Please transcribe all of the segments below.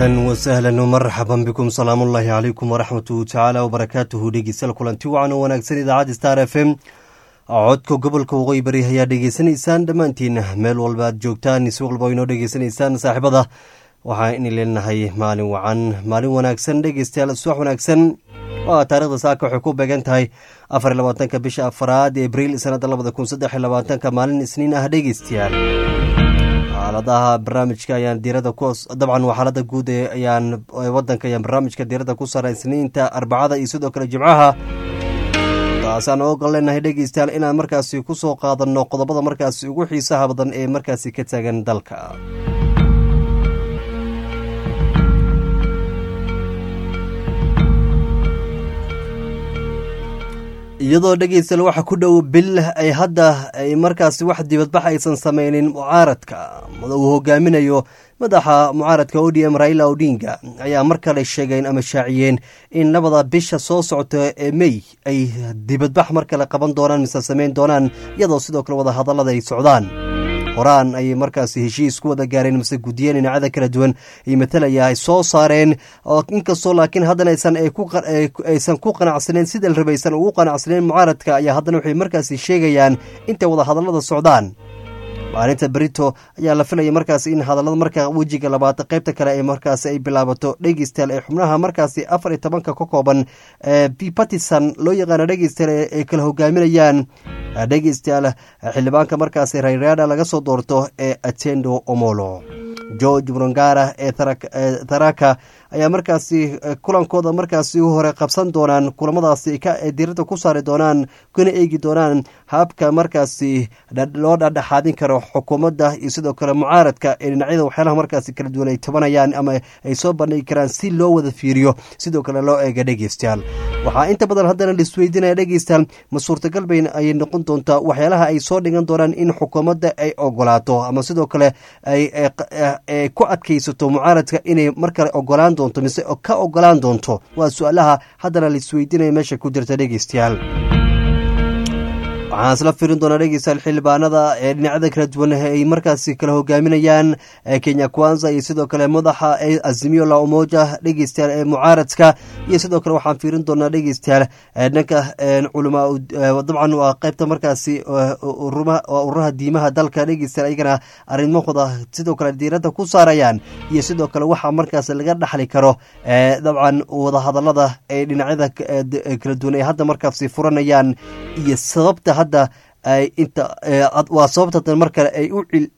ahlan wasahlan marxaban bikum salaamullaahi calaykum waraxmatuhu tacaala wabarakaatuhu dhegeystayaal kulanti wacan oo wanaagsan idaacadda star f m codka gobolka waqooyi bari ayaa dhegeysanaysaan dhammaantiin meel walba aad joogtaan si walba inoo dhegeysanaysaan saaxiibada waxaa ini leenahay maalin wacan maalin wanaagsan dhegeystayaal subax wanaagsan waa taarikhda saaka waxay ku beegan tahay afar labaatanka bisha afaraad abriil sanada labada kun saddex labaatanka maalin isniin ah dhegeystayaal xaaladaha barnaamijka ayaan diirada ku dabcan waa xaalada guud ee ayaan wadanka ayaan barnaamijka diirada ku saaray isniinta arbacada iyo sidoo kale jimcaha taasaan ogan leenahay dhegeystayaal inaan markaasi ku soo qaadanno qodobada markaasi ugu xiisaha badan ee markaasi ka taagan dalka iyadoo dhegeystayaal waxa ku dhow bil ay hadda ay markaasi wax dibadbax aysan sameynin mucaaradka uu hogaaminayo madaxa mucaaradka o d m raila odinga ayaa mar kale sheegeen ama shaaciyeen in labada bisha soo socota ee mey ay dibadbax mar kale qaban doonaan mise sameyn doonaan iyadoo sidoo kale wada hadallada ay socdaan horaan ayay markaasi heshiis ku wada gaareen mise guddiyeen dhinacada kala duwan ay matalaya ay soo saareen oo inkastoo laakiin haddana aysan ku qanacsaneen sida la rabaysan ugu qanacsaneen mucaaradka ayaa haddana waxay markaasi sheegayaan intay wada hadallada socdaan maalinta berito ayaa la filaya markaasi in hadallada markaa wejiga labaad qaybta kale ee markaasi ay bilaabato dhegeystayaal ee xubnaha markaasi afar iyo tobanka ka kooban bipartisan loo yaqaano dhegeystayaal ay kala hogaaminayaan dhegeystayaal xildhibaanka markaasi rayraada laga soo doorto ee atendo omolo george murangara ee tharaka ayaa markaasi kulankooda markaasi u hore qabsan doonaan kulamadaasi diirada ku saari doonaan kuna eegi doonaan habka markaasi loo dhadhexaadin karo xukuumadda iyo sidoo kale mucaaradka ee dhinacyada waxyaalaha markaasi kala duwan ay tabanayaan ama ay soo bandhigi karaan si loo wada fiiriyo sidoo kale loo eega dhegeystayaal waxaa inta badan haddana laisweydiinaya dhegeystayaal ma suurtagal bayn ayay noqon doontaa waxyaalaha ay soo dhigan doonaan in xukuumadda ay ogolaato ama sidoo kale ay ku adkaysato mucaaradka inay mar kale ogolaan doonto mise ka ogolaan doonto waa su-aalaha haddana laisweydiinaya meesha ku jirta dhegeystayaal waxaan isla firin doonaa dhegeystayaal xildhibaanada ee dhinacyada kala duwan ay markaasi kala hogaaminayaan kenya kwanza iyo sidoo kale madaxa azimio la umoja dhegeystayaal ee mucaaradka iyo sidoo kale waxaan fiirin doonaa dhegeystayaal dhanka culamaa dabcan waa qeybta markaasi ururaha diimaha dalka dhegeystayaal ayagana arrimahooda sidoo kale diirada ku saarayaan iyo sidoo kale waxaa markaas laga dhaxli karo dabcan wadahadalada ay dhinacyada kala duwan ay hadda markaasi furanayaan iyo sababta hadda inta waa sababta mar kale ay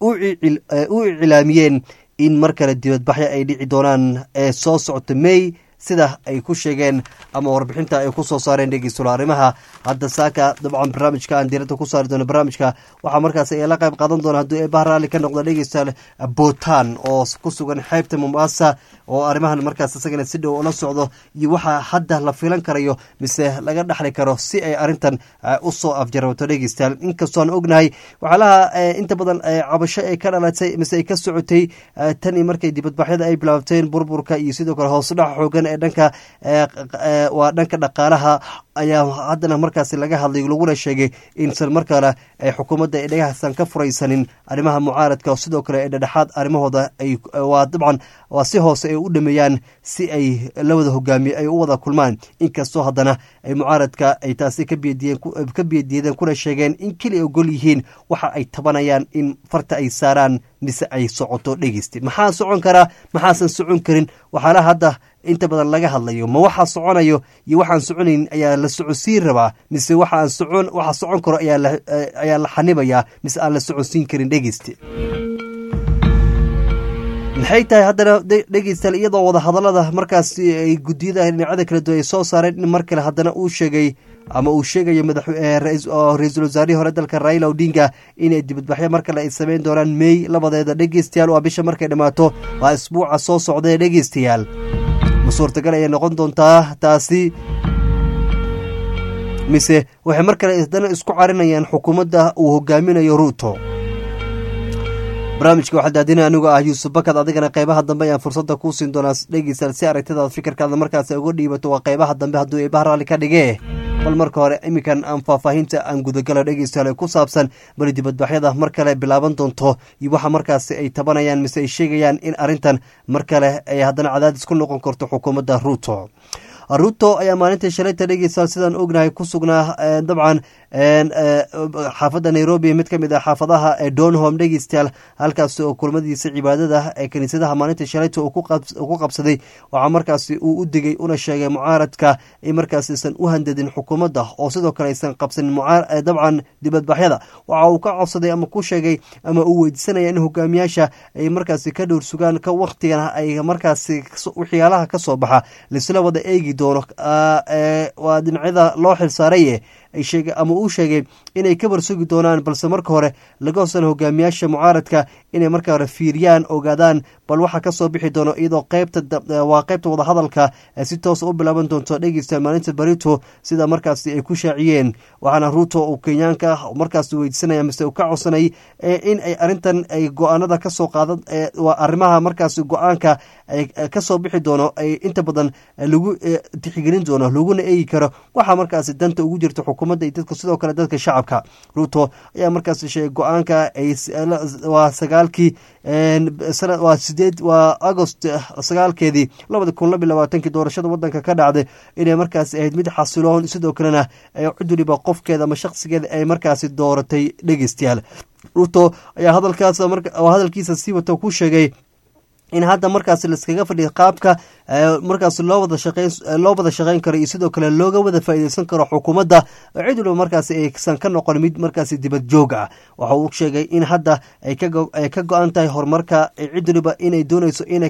u iclaamiyeen in mar kale dibadbaxyo ay dhici doonaan ee soo socota may sida ay ku sheegeen ama warbixinta ay ku soo saareen dhegeystulo arrimaha hadda saaka dabcan barnaamijka aan diirada ku saari doono barnaamijka waxaa markaas ay la qayb qaadan doona hadduu eebaha raalli ka noqdo dhegeystayaal bootan oo ku sugan xeybta mombasa oo arrimahan markaas isagana si dhow ula socdo iyo waxaa hadda la filan karayo mise laga dhexli karo si ay arrintan u soo afjarbato dhegeystayaal inkastoon ognahay waxyaalaha inta badan cabasho ay ka dhalatay mise ay ka socotay tan iyo markay dibadbaxyada ay bilaabteen burburka iyo sidoo kale hoosudhaca xoogan ee dhanka waa dhanka dhaqaalaha ayaa haddana markaasi laga hadlay laguna sheegay insan mar kale ay xukuumadda ay dhagaxsan ka furaysanin arrimaha mucaaradka sidoo kale ee dhedhexaad arrimahooda waa dabcan waa si hoose ay u dhameeyaan si ay la wada hogaamiye ay u wada kulmaan inkastoo haddana ay mucaaradka ay taasi ka biyadiideen kuna sheegeen in keliya ogol yihiin waxa ay tabanayaan in farta ay saaraan mise ay socoto dhegeysti maxaa socon karaa maxaasan socon karin waxaalaha hadda inta badan laga hadlayo ma waxaa soconayo iyo waxaan soconayn ayaa la socodsiin rabaa mise waxaan socon waxa socon karo ayaa la xanibayaa mise aan la socodsiin karin dhegeysti maxay tahay haddana dhegeystayaal iyadoo wada hadallada markaasi ay guddiyada dhinacada kala duwan ay soo saareen in mar kale haddana uu sheegay ama uu sheegayo ra-iisul wasaarihii hore dalka raila odinga inay dibadbaxyo mar kale ay sameyn doonaan mey labadeeda dhegeystayaal waa bisha markay dhammaato waa isbuuca soo socdaee dhegeystayaal ma suurtagal ayay noqon doontaa taasi mise waxay mar kale haddana isku carinayaan xukuumadda uu hogaaminayo ruuto barnaamijka waxaa daadina anigoo ah yuusuf bakad adigana qeybaha dambe ayaan fursadda kuu siin doonaa dhegeystayaal si aragtidaad fikirkaada markaas uga dhiibato waa qeybaha dambe hadduu eebaha raalli ka dhigee bal marka hore iminkan aan faahfaahinta aan gudagala dhegeystayaal ku saabsan bali dibadbaxyada mar kale bilaaban doonto iyo waxa markaasi ay tabanayaan mise ay sheegayaan in arrintan mar kale ay haddana cadaadis ku noqon karto xukuumadda ruuto ruto ayaa maalintii shalayta dhegeystayaal sidaan ognahay ku sugnaa dabcan xaafadda nairobi mid ka mid ah xaafadaha ee donholm dhegeystayaal halkaasi oo kulmadiisa cibaadada ee kiniisadaha maalintii shalayta uu ku qabsaday waxaa markaasi uu u digay una sheegay mucaaradka in markaas aysan u handadin xukuumadda oo sidoo kale aysan qabsanin dabcan dibadbaxyada waxa uu ka codsaday ama ku sheegay ama uu weydiisanaya in hogaamiyaasha ay markaasi ka dhowr sugaan ka waktigan ay markaasi waxyaalaha ka soo baxa laisla wada eegi doono waa dhinacyada loo xilsaaraye ama uu sheegay inay ka warsugi doonaan balse marka hore laga hosan hogaamiyaasha mucaaradka inay marka hore fiiriyaan ogaadaan bal waxa kasoo bixi doono iyadoo qeybtawaa qeybta wadahadalka si toosa u bilaaban doonto dhegeysta maalinta barito sida markaasi ay ku shaaciyeen waxaana ruuto uu kenyaanka markaas weydiisanaya mise ka codsanay in ay arintan ay go-aanada kasoo qaadan waa arrimaha markaasi go-aanka kasoo bixi doono ay inta badan lagu tixgelin doono laguna eegi karo waxaa markaasi danta ugu jirta xukuumadda iyo dadka sidoo kale dadka shacabka ruuto ayaa markaasi sheegay go-aanka waa sagaalkii waa sideed waa agost sagaalkeedii labada kun labiy labaatankii doorashada wadanka ka dhacday inay markaasi ahayd mid xasiloon sidoo kalena cid waliba qofkeeda ama shakhsigeeda ay markaasi dooratay dhegeystayaal ruto ayaa hadalkaas hadalkiisa sii wata ku sheegay in hadda markaas laiskaga fadhiya qaabka markaas loo wada shaqeyn loo wada shaqeyn karo iyo sidoo kale looga wada faa'iideysan karo xukuumadda cid waliba markaas aysan ka noqon mid markaas dibad joog ah waxa uu sheegay in hadda ay ka go-an tahay horumarka cid waliba inay dooneyso inay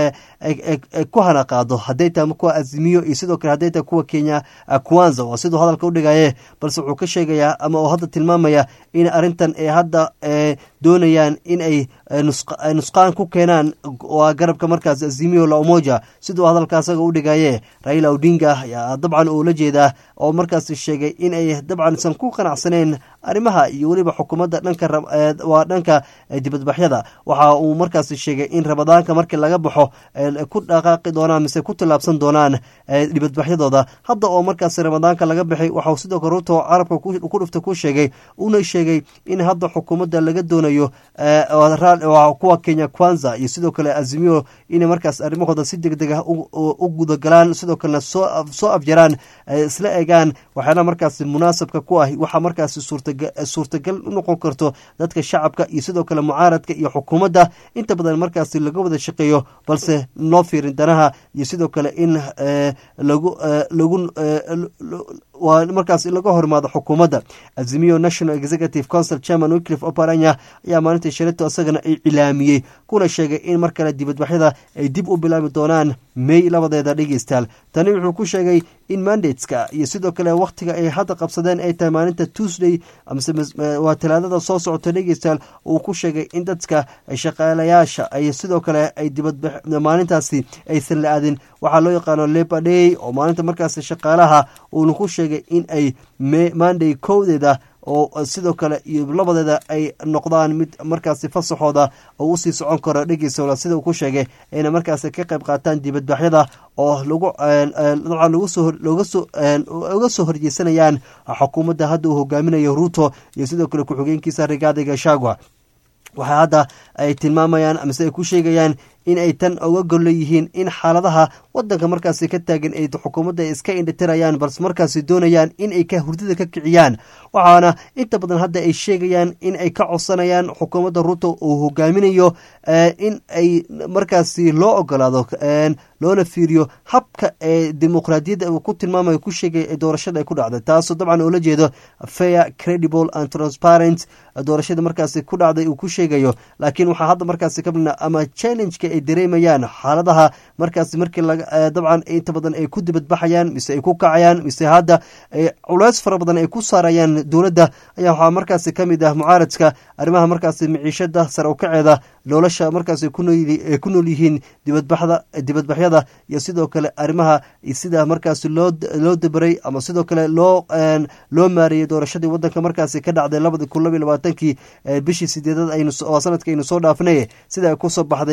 ku hana qaado hadday tahay kuwa azimiyo iyo sidoo kale hadday tahay kuwa kenya kwanza waa siduu hadalka udhigaye balse wuxuu ka sheegayaa ama uu hadda tilmaamaya in arrintan ay hadda doonayaan in ay nusqaan ku keenaan waa garabka markaas azimiyo la umoja siduu hadalka asaga u dhigaye raila odinga ayaa dabcan uu la jeedaa oo markaas sheegay in ay dabcan isan ku qanacsaneen arrimaha iyo weliba xukuumadda dhanka waa dhanka dibadbaxyada waxa uu markaas sheegay in rabadaanka markii laga baxo ku dhaqaaqi doonaan mise ku tillaabsan doonaan dibadbaxyadooda hadda oo markaas ramadaanka laga baxay waxau sidoo kale ruto carabka ku dhufta ku sheegay una sheegay in hadda xukuumadda laga doonayo kuwa kenya kwanza iyo sidoo kale azimiyo inay markaas arrimahooda si deg deg ah u gudagalaan sidoo kalena soo afjaraan isla egaan waxyaala markaas munaasabka ku ah waxaa markaas suurtagal u noqon karto dadka shacabka iyo sidoo kale mucaaradka iyo xukuumadda inta badan markaas laga wada shaqeeyo balse loo fiirin danaha iyo sidoo kale in lagu lagu waa markaas laga hormaado xukuumadda azimiyo national executive council chairman wicliff oparanya ayaa maalintii shaleto isagana ay cilaamiyey kuna sheegay in mar kale dibadbaxyada ay dib u bilaabi doonaan may labadeeda dhegeystaal tani wuxuu ku sheegay in mandateska iyo sidoo kale wakhtiga ay hadda qabsadeen ay tahay maalinta tuesday waa talaadada soo socota dhegeystaal uu ku sheegay in dadka shaqaalayaasha ay sidoo kale ay dibadmaalintaasi aysan la aadin waxaa loo yaqaano labor day oo maalinta markaas shaqaalaha uuna ku sheegay in ay monday kowdeeda oo sidoo kale iyo labadeeda ay noqdaan mid markaasi fasaxooda oo usii socon karo dhegeysa sida uu ku sheegay ayna markaasi ka qayb qaataan dibadbaxyada oo lagu dabcan uga soo horjeesanayaan xukuumadda hadda uu hogaaminayo ruto iyo sidoo kale ku-xigeenkiisa rigaadi gashagwa waxaa hadda ay tilmaamayaan amase ay ku sheegayaan in ay tan uga gollo yihiin in xaaladaha wadanka markaasi ka taagan ay xukuumadda iska indhitirayaan balse markaasi doonayaan in ay ka hurdada ka kiciyaan waxaana inta badan hadda ay sheegayaan in ay ka codsanayaan xukuumadda ruto uu hogaaminayo in ay markaasi loo ogolaado loona fiiriyo habka ee dimuqraadiyadda uu ku tilmaamayo ku sheegay ee doorashada ay ku dhacday taasoo dabcan oola jeedo fair credible and transparent doorashada markaasi ku dhacday uu ku sheegayo laakiin waxaa hadda markaasi kabna ama challengeka ay dareemayaan xaaladaha markaasi markii dabcan inta badan ay ku dibadbaxayaan mise ay ku kacayaan mise hadda culeys fara badan ay ku saarayaan dowladda ayaa waxaa markaasi ka mid ah mucaaradka arrimaha markaasi miciishada sare u kaceeda nolosha markaas ku nool yihiin dibadbaxyada iyo sidoo kale arrimaha sida markaas loo dabaray ama sidoo kale loo maareeyey doorashadii wadanka markaasi ka dhacday labadi kun labiy labaatankii bishii sideedad waa sanadka aynu soo dhaafnay sida ay kusoo baxday iyo sida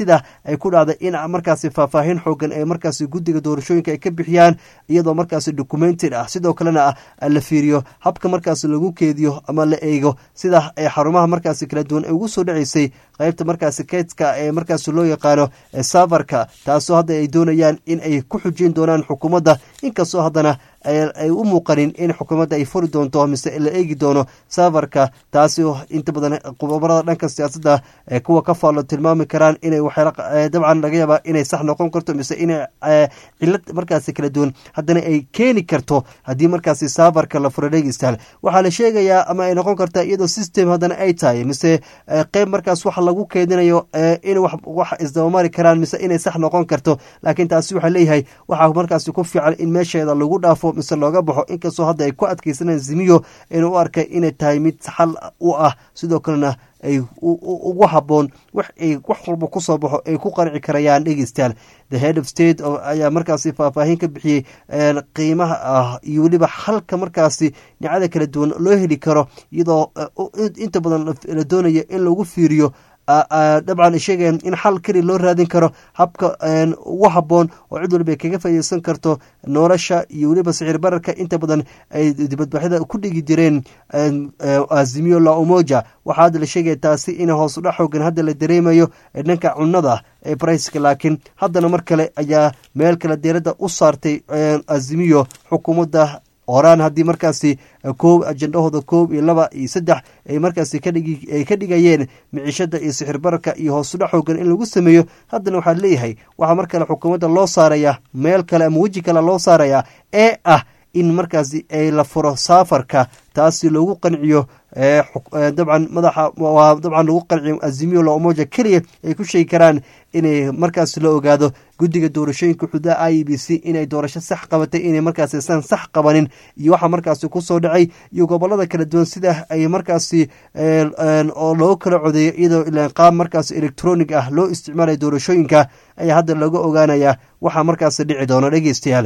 sida ay ku dhacday in markaasi faahfaahin xoogan ee markaasi guddiga doorashooyinka ay ka bixiyaan iyadoo markaasi documented ah sidoo kalena la fiiriyo habka markaasi lagu keediyo ama la eego sida ay xarumaha markaasi kala duwan ay ugu soo dhaceysay qaybta markaasi keydka ee markaasi loo yaqaano safarka taasoo hadda ay doonayaan in ay ku xujin doonaan xukuumadda inkastoo haddana ay u muuqanin in xukuumadda ay furi doonto mise la eegi doono safarka taasi inta badan qubabarada dhanka siyaasadda kuwa ka faallo tilmaami karaan inay dabcan laga yaaba inay sax noqon karto mise inay cilad markaasi kala duwan haddana ay keeni karto haddii markaasi safarka la furo dhegeystaan waxaa la sheegayaa ama ay noqon kartaa iyadoo system haddana ay tahay mise qeyb markaas wax lagu keedinayo in wax isdabamari karaan mise inay sax noqon karto laakiin taasi waxaa leeyahay waxaa markaasi ku fiican in meesheeda lagu dhaafo mise looga baxo inkastoo hadda ay ku adkeysanaan zimiyo inuu u arkay inay tahay mid xal u ah sidoo kalena ay ugu haboon wax ay wax walba kusoo baxo ay ku qanci karayaan dhegeystayaal the head of state ayaa markaasi faahfaahin ka bixiyey qiimaha ah iyo weliba halka markaasi dhinacyada kala duwan loo heli karo iyadoo inta badan la doonayo in lagu fiiriyo dabcan sheegayaan in xal keli loo raadin karo habka ugu haboon oo cid waliba kaga faaideysan karto nolosha iyo weliba sicir bararka inta badan ay dibadbaxyada ku dhigi jireen azimiyo la umoja waxaa hadda la sheegaya taasi in hoos udhac xoogan hadda la dareemayo dhanka cunada ee briceka laakiin haddana mar kale ayaa meel kale deeradda u saartay azimiyo xukuumadda horaan haddii markaasi koob ajendahooda koob iyo laba iyo saddex ay markaasi ay ka dhigayeen miciishada iyo sixir bararka iyo hoosudha xoogan in lagu sameeyo haddana waxaa leeyahay waxaa mar kale xukuumadda loo saaraya meel kale ama weji kale loo saaraya ee ah in markaasi ay la furo saafarka taasi loogu qanciyo dabcan madaxa waa dabcan lagu qanciyo azimiyo la umoja keliya ay ku sheegi karaan inay markaasi la ogaado guddiga doorashooyinka xuduudaha i b c inay doorasho sax qabatay inay markaasi san sax qabanin iyo waxaa markaasi kusoo dhacay iyo gobolada kala duwan sida ay markaasi oo loo kala codeeyo iyadoo ilaan qaab markaasi electronic ah loo isticmaalaya doorashooyinka ayaa hadda laga ogaanaya waxaa markaasi dhici doona dhegeystayaal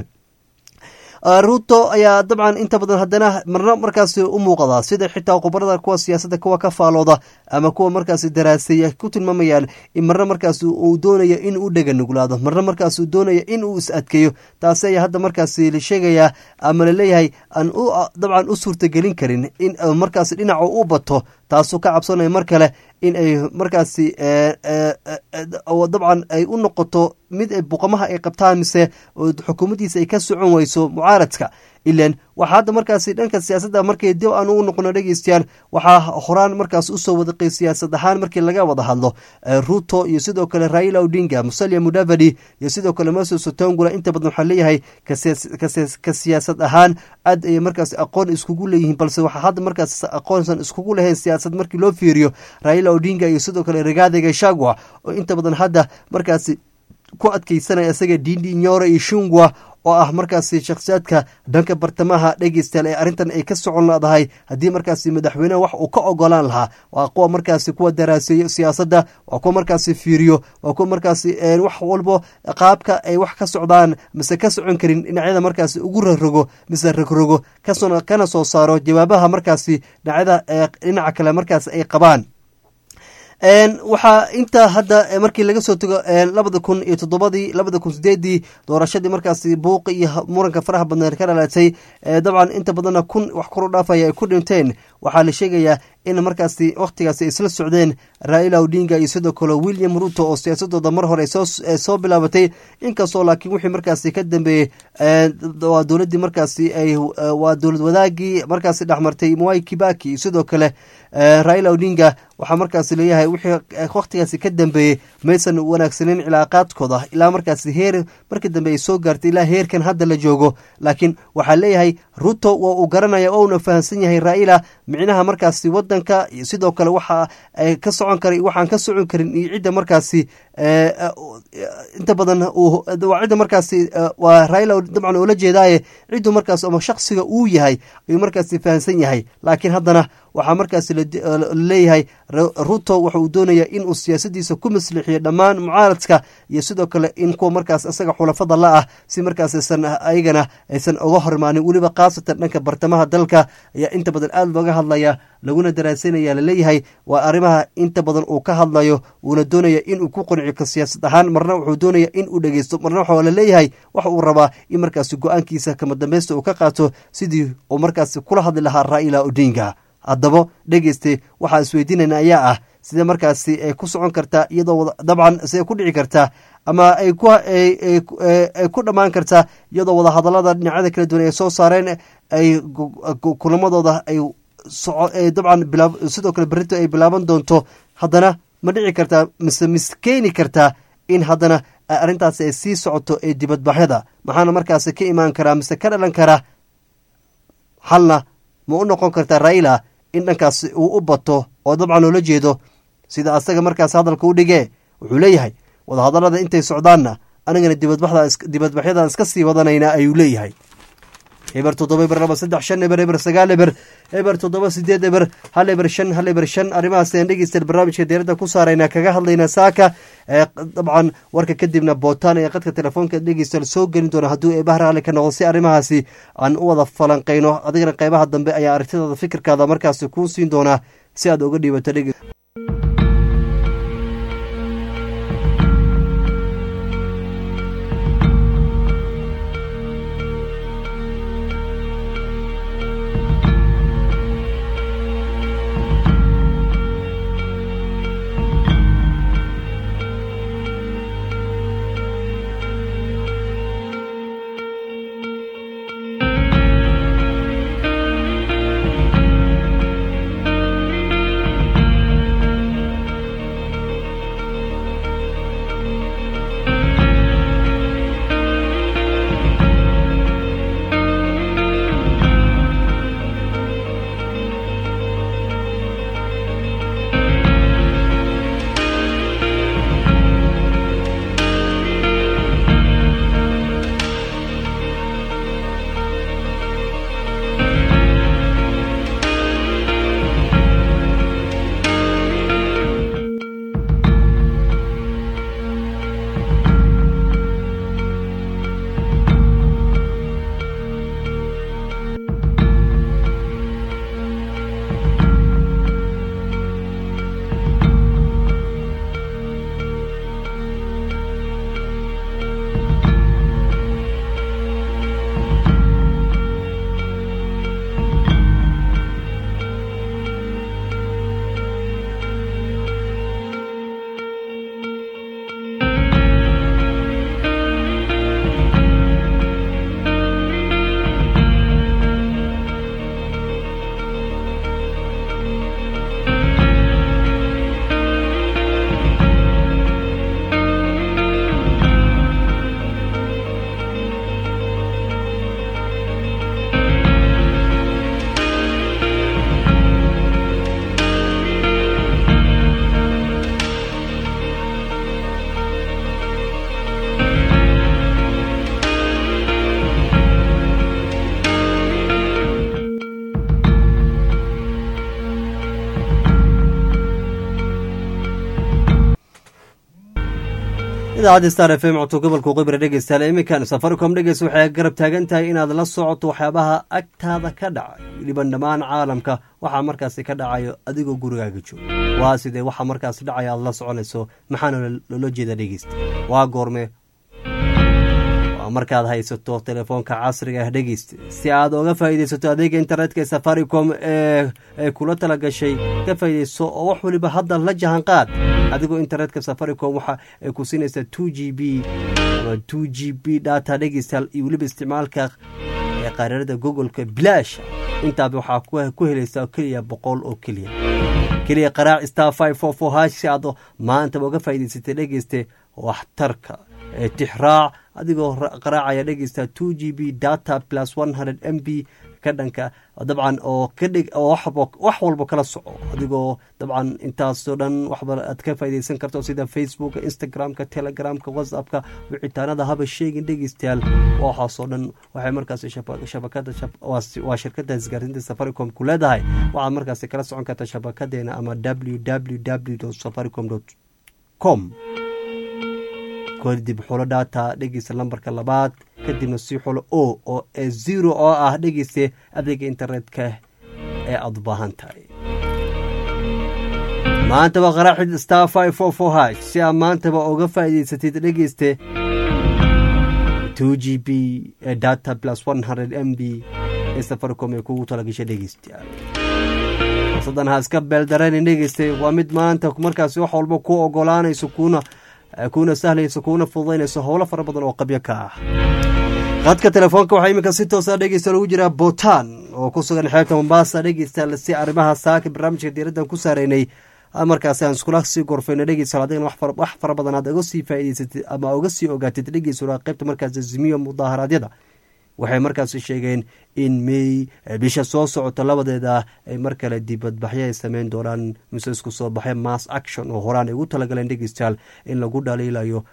ruto ayaa dabcan inta badan haddana marna markaasi u muuqda sida xitaa khubarada kuwa siyaasadda kuwa ka faalooda ama kuwa markaasi daraaseeya ku tilmaamayaan in marna markaasi uu doonayo in u dhega nuglaado marna markaasi uu doonayo in uu is adkeeyo taasi ayaa hadda markaasi la sheegayaa ama laleeyahay aan dabcan u suurtagelin karin in markaasi dhinaca u bato taasuu ka cabsanaya mar kale in ay markaasi dabcan ay u noqoto mid buqamaha ay qabtaan mise xukuumaddiisa ay ka socon weyso mucaaradka ilan waxaa hadda markaasi dhanka siyaasadda markay dib aan ugu noqono dhegeystayaal waxaa horaan markaas usoo wadaqay siyaasad ahaan markii laga wada hadlo ruto iyo sidoo kale raila odinga musalia mudavadi iyo sidoo kale moses otongula inta badan waxaa leeyahay ka siyaasad ahaan aad ay markaas aqoon iskugu leeyihiin balse waxaa hadda markaas aqoonsan iskugu lahayn siyaasad markii loo fiiriyo raila odinga iyo sidoo kale rigathi gachagua oo inta badan hadda markaasi ku adkeysanaya isaga dindi nyore iyo shungwa oo ah markaasi shakhsiyaadka dhanka bartamaha dhegeystayaal ee arrintan ay ka socon leedahay haddii markaasi madaxweyneha wax uu ka ogolaan lahaa waa kuwa markaasi kuwa daraaseeyo siyaasadda waa kuwa markaasi fiiriyo waa kuwa markaasi wax walbo qaabka ay wax ka socdaan mise ka socon karin dhinacyada markaasi ugu rarogo mise ragrogo kana soo saaro jawaabaha markaasi dhinacyada dhinaca kale markaasi ay qabaan waxaa inta hadda markii laga soo tego labada kun iyo toddobadii labada kun sideedii doorashadii markaasi buuqi iyo muranka faraha badneed ka dhalatay dabcan inta badanna kun wax kuru dhaafaya ay ku dhinteen waxaa la sheegayaa in markaasi wakhtigaasi ay isla socdeen raila odinga iyo sidoo kale william ruto oo siyaasadooda mar hore soo bilaabatay inkastoo laakiin wixii markaasi ka dambeeyey waa dowladdii markaasi waa dowlad wadaagii markaasi dhexmartay mwai kibaki iyo sidoo kale raila odinga waxaa markaasi leeyahay wixii wakhtigaasi ka dambeeyey maysan wanaagsaneyn cilaaqaadkooda ilaa markaasi heer markii dambe ay soo gaartay ilaa heerkan hadda la joogo laakiin waxaa leeyahay ruto waa uu garanaya ouna fahamsan yahay raila micnaha markaasi wadanka iyo sidoo kale waxa ka socon kara waxaan ka socon karin iyo cidda markaasi inta badan waa cidda markaasi waa raila dabcan oola jeedaaye ciddu markaas ama shaksiga uu yahay ayuu markaasi fahamsan yahay laakiin haddana waxaa markaasi laleeyahay ruto waxa uu doonaya inuu siyaasadiisa ku maslixiyo dhammaan mucaaradka iyo sidoo kale in kuwa markaas isaga xulafada la ah si markaas aysan ayagana aysan uga hormaanin weliba khaasatan dhanka bartamaha dalka ayaa inta badan aada looga hadlaya laguna daraasanaya laleeyahay waa arrimaha inta badan uu ka hadlayo uuna doonaya inuu ku qanciyo siyaasad ahaan marna wuxuu doonaya inuu dhegeysto marna waxaa laleeyahay waxa uu rabaa in markaasi go-aankiisa kama dambeysta uu ka qaato sidii uu markaasi kula hadli lahaa raila odinga haddaba dhegeyste waxaa isweydiinayna ayaa ah sidee markaasi ay ku socon kartaa iyadoo dabcan sidee ku dhici kartaa ama ay ku dhammaan kartaa iyadoo wadahadalada dhinacyada kala duwan ay soo saareen ay kulamadooda ay dabcan sidoo kale berrinto ay bilaaban doonto haddana ma dhici kartaa mise miskeeni kartaa in haddana arrintaasi ay sii socoto ee dibadbaxyada maxaana markaasi ka imaan karaa mise ka dhalan karaa xalna ma u noqon kartaa raila in dhankaasi uu u bato oo dabcan loola jeedo sida asaga markaas hadalka u dhigee wuxuu leeyahay wadahadalada intay socdaanna anigana dibadbaxyadan iska sii wadanayna ayuu leeyahay eber toddoba eber laba saddex shan eber eber sagaal eber eber toddoba sideed eber hal eber shan hal eber shan arrimahaas ayaan dhegeystayaal barnaamijka diyaaradda ku saarayna kaga hadlayna saaka dabcan warka kadibna bootaan ee qadka telefoonka dhegeystayaal soo gelin doona hadduu eebaha raalli ka noqdo si arrimahaasi aan u wada falanqayno adigana qeybaha dambe ayaa aragtidaada fikirkaada markaasi kuu siin doonaa si aad uga dhiibato dhege idaacadda star f m codka gobolka qibra dhegeystayaal iminkan safaricom dhegeys waxay garab taagan tahay inaad la socoto waxyaabaha agtaada ka dhacay weliban dhammaan caalamka waxaa markaasi ka dhacayo adigoo gurigaaga jooga waa sidee waxaa markaasi dhacaya aad la soconayso maxaana loola jeeda dhegeysta waa goorme waa markaad haysato telefoonka casriga ah dhegeysta si aad oga faa'iidaysato adeega internetka ee safaricom ee kula tala gashay ka faa'iidayso oo wax waliba hadda la jahan qaad adigoo internetka safaricom waxa ay ku siinaysaa two g b ama two g b data dhegeystayaal iyo weliba isticmaalka ee qaraarada googoleka bilaash intaaba waxaa ku helaysaa keliya boqol oo keliya keliya qaraac star five four four hash si aad maantaba uga faa'iidaysatay dhegeyste waxtarka tixraac adigoo qaraacaya dhegeysta two g b data plus one hundred m b ka dhanka dabcan oo ka dhig oo wax walba kala soco adigoo dabcan intaasoo dhan waxba aad ka faaideysan karto sida facebooka instagramka telegramka whatsappka wicitaanada haba sheegin dhegeystayaal waxaasoo dhan waxay markaasi shabakada waa shirkada isgaarsiinta safaricom ku leedahay waxaad markaasi kala socon karta shabakadeena ama w w w safaricom com kadib xulo data dhegeysta lambarka labaad kadibna sii xulo o oo ee zero oo ah dhegeyste adeega internetka ee aada u baahan tahay maantaba qaraaxid star five four four h si aad maantaba uga faa'iidaysatid dhegeyste two g b ee data plus one hundred m b ee safaricom ee kugu talagashay dhegeystayaal fursadan ha iska beeldareenin dhegeyste waa mid maanta markaasi wax walba ku ogolaanayso kuna kuna sahlayso kuna fududaynayso howlo fara badan oo qabyo ka ah qadka telefoonka waxaa iminka si toosa dhegeysta lagu jiraa botan oo ku sugan xeebta mombasa dhegeysta si arrimaha saaka barnaamijka diiraddan ku saareynay markaasi aan iskula sii gorfayno dhegeysa adigana wax fara badan aad uga sii faa'idaysatid ama uga sii ogaatid dhegeysa qaybta markaasi zimiyo mudaharaadyada waxay markaasi sheegeen in mey bisha soo socota labadeeda ay mar kale dibadbaxyo ay sameyn doonaan mise isku soo baxay mass action oo horaan ay ugu talagaleen dhegeystayaal in lagu dhaliilayo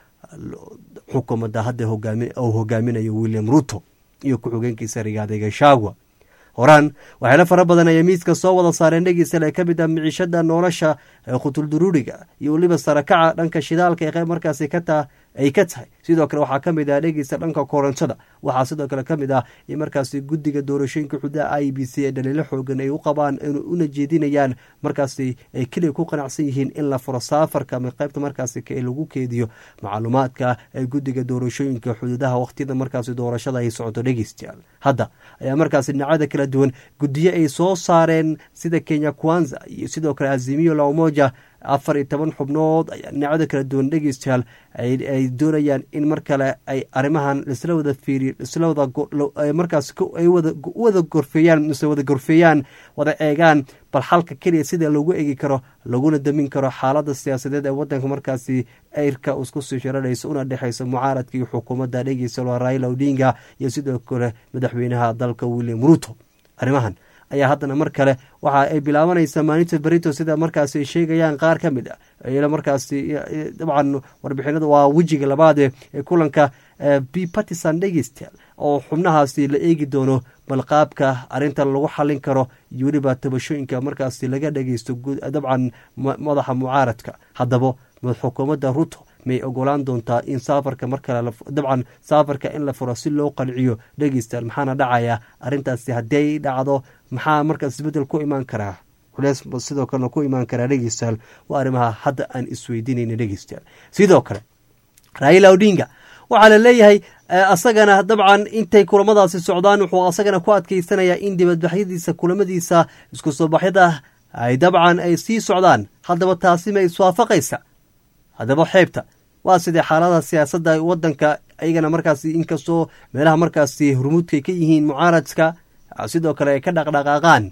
xukuumadda hadda uu hogaaminayo william ruto iyo ku-xigeenkiisa rigaada gashagwa horaan waxyaalo fara badan ayay miiska soo wada saareen dhegeystayaal ee ka mid ah miciishada nolosha khutulduruuriga iyo weliba sarakaca dhanka shidaalka ee qayb markaasi ka ay ka tahay sidoo kale waxaa ka mid ah dhegeysta dhanka korontada waxaa sidoo kale ka mid ah in markaasi guddiga doorashooyinka xudaha i b c ee dhaliilo xoogan ay u qabaan una jeedinayaan markaasi ay keliya ku qanacsan yihiin in la furo saafarka ama qaybta markaasi lagu keediyo macluumaadka ee guddiga doorashooyinka xuduudaha waqtiyada markaasi doorashada ay socoto dhegeystayaal hadda ayaa markaasi dhinacada kala duwan guddiyo ay soo saareen sida kenya kwanza iyo sidoo kale azimiyo laumoja afar iyo toban xubnood ayaa dhinacada kala duwan dhegeystayaal ay doonayaan in mar kale ay arrimahan isla wada fiiriyo isla wada markaas ay wada gorfeeyaan mise wada gorfeeyaan wada eegaan bal xalka keliya sida lagu egi karo laguna damin karo xaalada siyaasadeed ee wadanka markaasi eyrka isku sii shiraraysa una dhexaysa mucaaradka iyo xukuumadda dhegeysta raila odinga iyo sidoo kale madaxweynaha dalka william ruto arrimahan ayaa haddana mar kale waxa ay bilaabanaysaa maalinta berito sida markaasi ay sheegayaan qaar ka mid a markaasi dabcan warbixinada waa wejiga labaade ee kulanka b partisan dhegeystayaal oo xubnahaasi la eegi doono bal qaabka arrintan lagu xallin karo iyo weliba tabashooyinka markaasi laga dhegeysto dabcan madaxa mucaaradka haddaba xukuumadda ruto may ogolaan doontaa in saafarka mar kale dabcan saafarka in la furo si loo qanciyo dhegeystayaal maxaana dhacaya arrintaasi hadday dhacdo maxaa markaas isbeddel ku imaan karaa culeys sidoo kalena ku imaan karaa dhegeystayaal waa arrimaha hadda aan isweydiinayna dhegeystayaal sidoo kale raila odinga waxaa la leeyahay asagana dabcan intay kulamadaasi socdaan wuxuu asagana ku adkeysanayaa in dibadbaxyadiisa kulamadiisa isku soo baxyada ay dabcan ay sii socdaan haddaba taasi ma iswaafaqaysa haddaba xeebta waa sidee xaalada siyaasadda wadanka ayagana markaasi inkastoo meelaha markaasi hurmuudkay ka yihiin mucaaradka sidoo kale ay ka dhaqdhaqaaqaan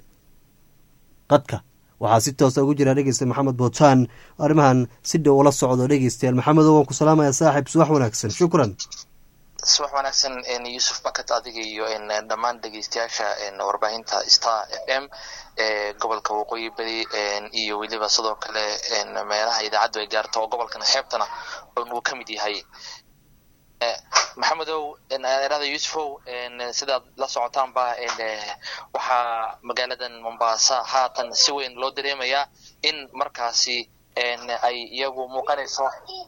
qadka waxaa si toosa ugu jira dhegeysta maxamed bootaan arrimahan si dhow ula socdo dhegeystayaal maxamedo waan ku salaamaya saaxib subax wanaagsan shukran subax wanaagsan yuusuf bakat adiga iyo dhammaan dhegeystayaasha warbaahinta star f m ee gobolka waqooyi beri iyo weliba sidoo kale meelaha idaacaddu ay gaarto oo gobolkan xeebtana uu ka mid yahay maxamedow erada yuusufow sidaad la socotaanba waxaa magaaladan mombasa haatan si weyn loo dareemayaa in markaasi ay iyagu muuqanayso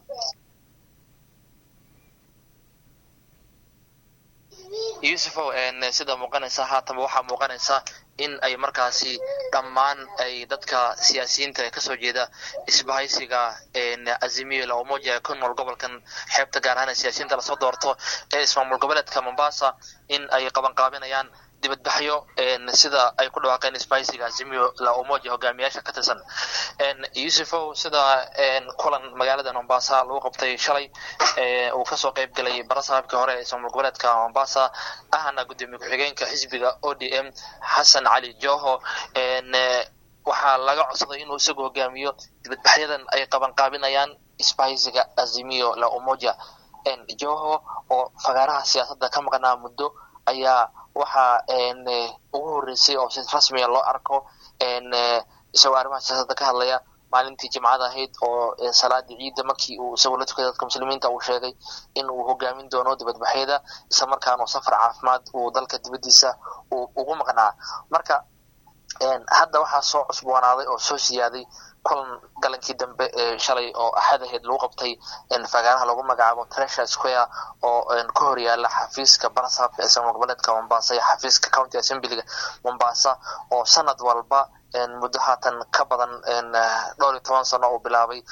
yuusufow sida muuqanaysa haatanba waxaa muuqanaysa in ay markaasi dhammaan ay dadka siyaasiyiinta ee kasoo jeeda isbahaysiga azimiyo la umoja ee ku nool gobolkan xeebta gaar ahaan siyaasiyiinta lasoo doorto ee ismaamul goboleedka mombasa in ay qabanqaabinayaan dibadbaxyo sida ay ku dhawaaqeen isbahaysiga azimiyo la umoja hogaamiyaasha ka tirsan yuusufow sida kulan magaalada mombasa lagu qabtay shalay uu kasoo qeyb galay barasaabkii hore ee ismaamul goboleedka mombasa ahna gudoomiye ku-xigeenka xisbiga o d m xasan cali joho waxaa laga codsaday inuu isagu hogaamiyo dibadbaxyadan ay qabanqaabinayaan isbahaysiga azimiyo la umoja joho oo fagaaraha siyaasadda ka maqnaa muddo ayaa waxaa ugu horreysay oo si rasmiya loo arko isagoo arrimaha siyaasadda ka hadlaya maalintii jimcada ahayd oo salaadii ciidda markii uu isagoo la tukaday dadka muslimiinta uu sheegay in uu hogaamin doono dibadbaxyada isla markaana safar caafimaad uu dalka dibaddiisa uu ugu maqnaa marka hadda waxaa soo cusboonaaday oo soo siyaaday kulan galankii dambe ee shalay oo axad ahayd lagu qabtay fagaaraha lagu magacaabo treasure square oo ka hor yaala xafiiska barasabka ee somal goboleedka mombasa iyo xafiiska county assemblyga mombasa oo sanad walba muddo haatan ka badan dhowr iyo toban sano uu bilaabay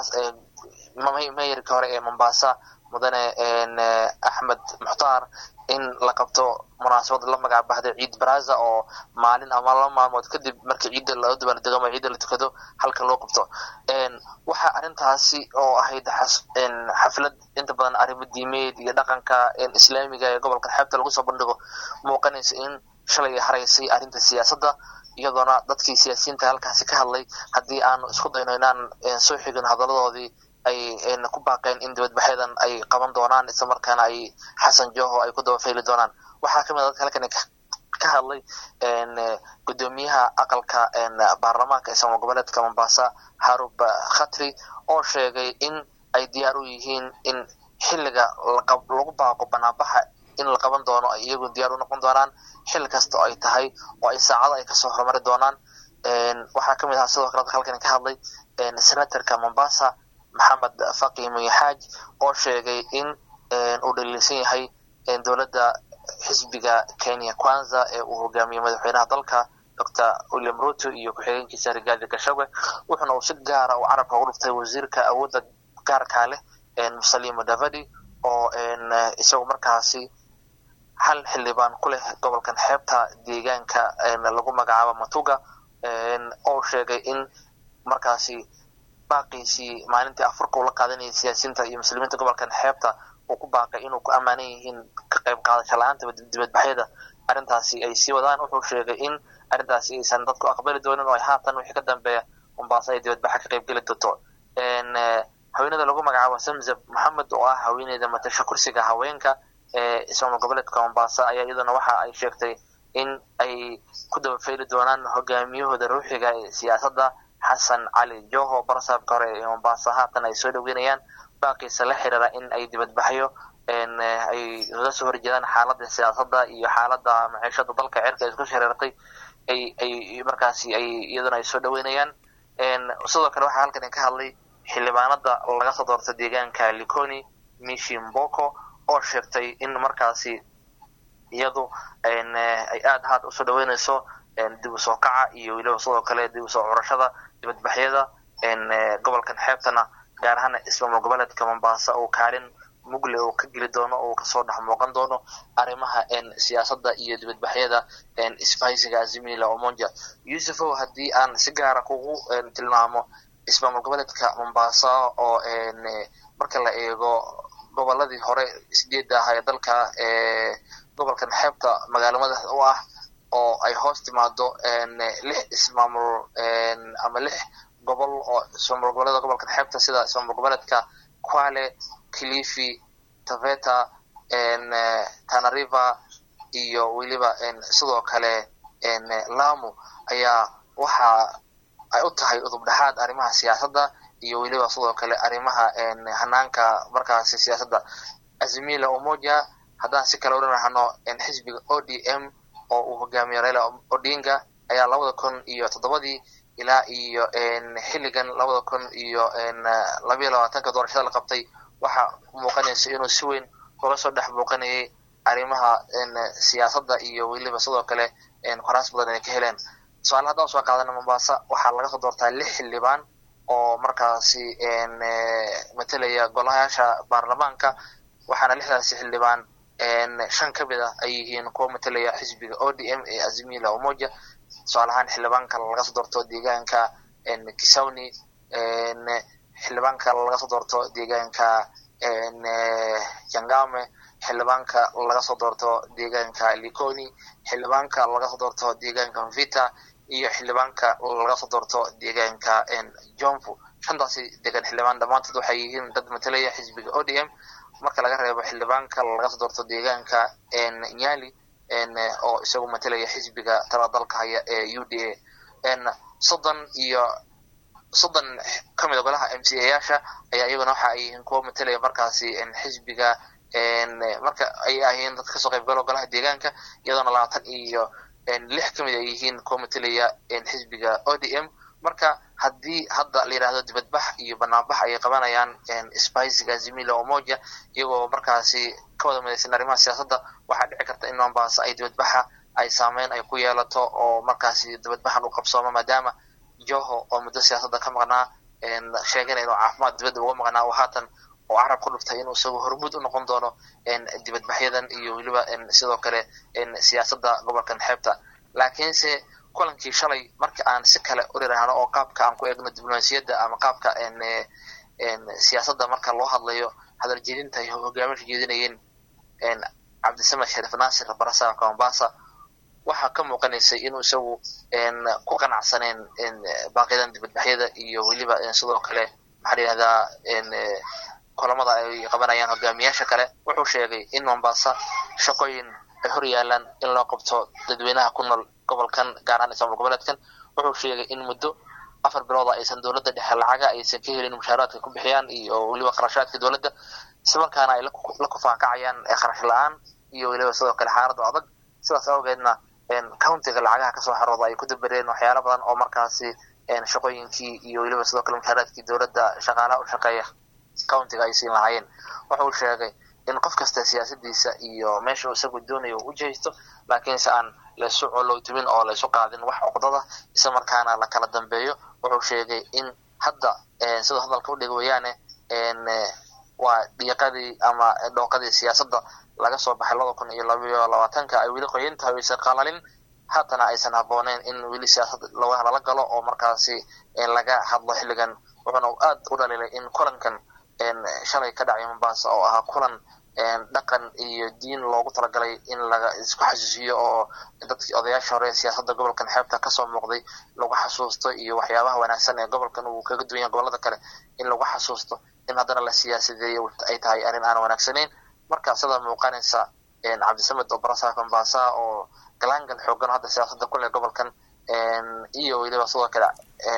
mayarkii hore ee mombasa mudane axmed mukhtaar in la qabto munaasabad la magac baxday ciid baraza oo maalin ama laba maalmood kadib markii ciidda loo dabaaldego ama ciidda la tukado halka loo qabto waxaa arrintaasi oo ahayd xaflad inta badan arrimo diimeed iyo dhaqanka islaamiga ee gobolka xeebta lagu soo bandhigo muuqanaysa in shalay haraysay arrinta siyaasadda iyadoona dadkii siyaasiyiinta halkaasi ka hadlay haddii aanu isku dayno inaan soo xigin hadaladoodii ay ku baaqeen in dibadbaxyadan ay qaban doonaan isla markaana ay xasan joho ay ku daba fayli doonaan waxaa kamid a dadka halkan ka hadlay gudoomiyaha aqalka baarlamaanka ee somal goboleedka mombasa harub khatri oo sheegay in ay diyaar u yihiin in xilliga lagu baaqo banaanbaxa in la qaban doono ay iyagu diyaar u noqon doonaan xilli kasta oo ay tahay oo ay saacado ay kasoo horumari doonaan waxaa kamid ahaa sidoo kale dadka halkan ka hadlay senatorka mombasa maxamed faqi muyaxaaj oo sheegay in uu dhaliilsan yahay dowladda xisbiga kenya kwanza ee uu hogaamiyey madaxweynaha dalka docor william ruto iyo ku-xigeenkiisa rigaadi gashawe wuxuuna uu si gaara uu carabka ugu dhuftay wasiirka awoodda gaarkaa leh musalimo davadi oo isagu markaasi hal xildhibaan ku leh gobolkan xeebta deegaanka lagu magacaabo matuga oo sheegay in markaasi baaqiisii maalintii afurka uu la qaadanayay siyaasiyiinta iyo muslimiinta gobolkan xeebta uu ku baaqay inuu ku ammaanan yihiin ka qayb qaadasho la-aanta dibadbaxyada arrintaasi ay sii wadaan wuxuu sheegay in arrintaasi aysan dadku aqbali doonin oo ay haatan wixii ka dambeeya mombaaso ay dibadbaxa ka qayb geli doonto haweenada lagu magacaabo zamzab maxamed oo ah haweeneyda matasha kursiga haweenka ee ismaamul goboleedka mombasa ayaa iyaduna waxa ay sheegtay in ay ku daba fayli doonaan hogaamiyahooda ruuxiga ee siyaasadda xasan cali joho barsaabka hore ee mombasa haatan ay soo dhaweynayaan baaqiisa la xiriira in ay dibadbaxyo ay uga soo horjeedaan xaaladda siyaasadda iyo xaaladda maciishada dalka cerka isku shareertay ay ay markaasi ay iyaduna ay soo dhaweynayaan sidoo kale waxaa halkan ka hadlay xildhibaanada laga soo doorta deegaanka liconi mishi mboko oo sheegtay in markaasi iyadu ay aada haad usoo dhaweynayso dib u soo kaca iyo weliba sidoo kale dib usoo curashada dibadbaxyada gobolkan xeebtana gaar ahaan ismaamul goboleedka mombasa oo kaalin mugle oo ka geli doono oo kasoo dhex muuqan doono arrimaha siyaasadda iyo dibadbaxyada isbahaysiga azimila omonja yusufow haddii aan si gaara kugu tilmaamo ismaamul goboleedka mombasa oo marka la eego goboladii hore sideedda ahaa ee dalka gobolkan xeebta magaalo madaxda u ah oo ay hoos timaado lix ismaamul ama lix gobol oo ismaamul goboleeda gobolkan xeebta sida ismaamul goboleedka quale kilifi taveta tanariva iyo weliba sidoo kale lamu ayaa waxa ay u tahay udub dhexaad arrimaha siyaasadda iyo weliba sidoo kale arrimaha hanaanka markaasi siyaasadda azimila omoja haddaan si kale odhanahno xisbiga o d m oo uu hogaamiyo raila odinga ayaa labada kun iyo toddobadii ilaa iyo xilligan labada kun iyo labayo labaatanka doorashada la qabtay waxa muuqanaysa inuu si weyn uga soo dhex muuqanayay arrimaha siyaasadda iyo weliba sidoo kale koraas badan ay ka heleen tusaale haddaan soo qaadana mombasa waxaa laga soo doortaa lix xildhibaan oo markaasi matelaya golayaasha baarlamaanka waxaana lixdaasi xildhibaan shan ka mid ah ay yihiin kuwa matelaya xisbiga o d m ee azimila omoja tusaale ahaan xildhibaanka laga soo doorto deegaanka kisawni xildhibaanka laga soo doorto deegaanka jangame xildhibaanka laga soo doorto deegaanka liconi xildhibaanka laga soo doorto deegaanka mvita iyo xildhibaanka laga soo doorto deegaanka jomfu shantaasi degan xildhibaan dhammaantood waxay yihiin dad matelaya xisbiga o d m marka laga reebo xildhibaanka laga soo doorto deegaanka nyali oo isagu matelaya xisbiga tala dalka haya ee u d a soddon iyo soddon ka mid a golaha m c a yaasha ayaa iyaguna waxa ay yihiin kuwa matelaya markaasi xisbiga marka ay ahiin dad kasoo qayb galo golaha deegaanka iyadoona labaatan iyo lix ka mid ay yihiin kuwa matelaya xisbiga o d m marka haddii hadda la yidhahdo dibadbax iyo banaanbax ayay qabanayaan spiciga azimila omoja iyagoo markaasi ka wada midaysan arrimaha siyaasadda waxaa dhici karta in mombasa ay dibadbaxa ay saameyn ay ku yeelato oo markaasi dibadbaxan u qabsoomo maadaama joho oo muddo siyaasadda ka maqnaa sheegana inuu caafimaad dibadda uga maqnaa oo haatan oo carab ku dhuftay inuu isagu hormuud u noqon doono dibadbaxyadan iyo weliba sidoo kale siyaasadda gobolkan xeebta laakiinse kulankii shalay marka aan si kale u dhirahno oo qaabka aan ku eegno diblomaasiyadda ama qaabka siyaasadda marka loo hadlayo hadal jeedinta ay hogaaminka jeedinayeen cabdisamed sharif naasir barasaabka mombasa waxaa ka muuqanaysay inuu isagu ku qanacsaneen baaqiyadan dibadbaxyada iyo weliba sidoo kale maxaa la yihahdaa kulamada ay qabanayaan hogaamiyaasha kale wuxuu sheegay in mombasa shaqooyin ay hor yaalaan in loo qabto dadweynaha ku nool gobolkan gaar ahaan ismaamul goboleedkan wuxuu sheegay in muddo afar bilooda aysan dowladda dhexe lacaga aysan ka helin mushaaraadka ku bixiyaan iyo weliba kharashaadka dowladda islamarkaana ay la kufaakacayaan kharash la-aan iyo weliba sidoo kale xaaladda adag sidaas awgeedna countiga lacagaha kasoo xarooda ay ku dabareen waxyaala badan oo markaasi shaqooyinkii iyo weliba sidoo kale mushaaraadkii dowladda shaqaalaha u shaqeeya countiga ay siin lahaayeen wuxuu sheegay in qof kasta siyaasadiisa iyo meesha isagu doonayo u jihaysto laakiinse aan laysu colowtimin oo laysu qaadin wax cuqdada isla markaana la kala dambeeyo wuxuu sheegay in hadda siduu hadalka udhig weyaane waa dhiiqadii ama dhooqadii siyaasadda laga soo baxay laba kun iyo labayo labaatanka ay weli qoyan tahay aysan qalalin haatana aysan habbooneyn in weli siyaasad lala galo oo markaasi laga hadlo xilligan wuxuuna aad u dhaliilay in kulankan shalay ka dhacay mombasa oo ahaa kulan dhaqan iyo diin loogu talagalay in laga isku xasuusiyo oo dadkii odayaasha hore siyaasadda gobolkan xeebta kasoo muuqday lagu xasuusto iyo waxyaabaha wanaagsan ee gobolkan uu kaga duwan yahay gobolada kale in lagu xasuusto in haddana la siyaasadeeyo ay tahay arrin aan wanaagsanayn marka sida muuqanaysa cabdisamed oo barasaaka mombasa oo galaangal xoogan hadda siyaasadda ku leh gobolkan iyo weliba sidoo kale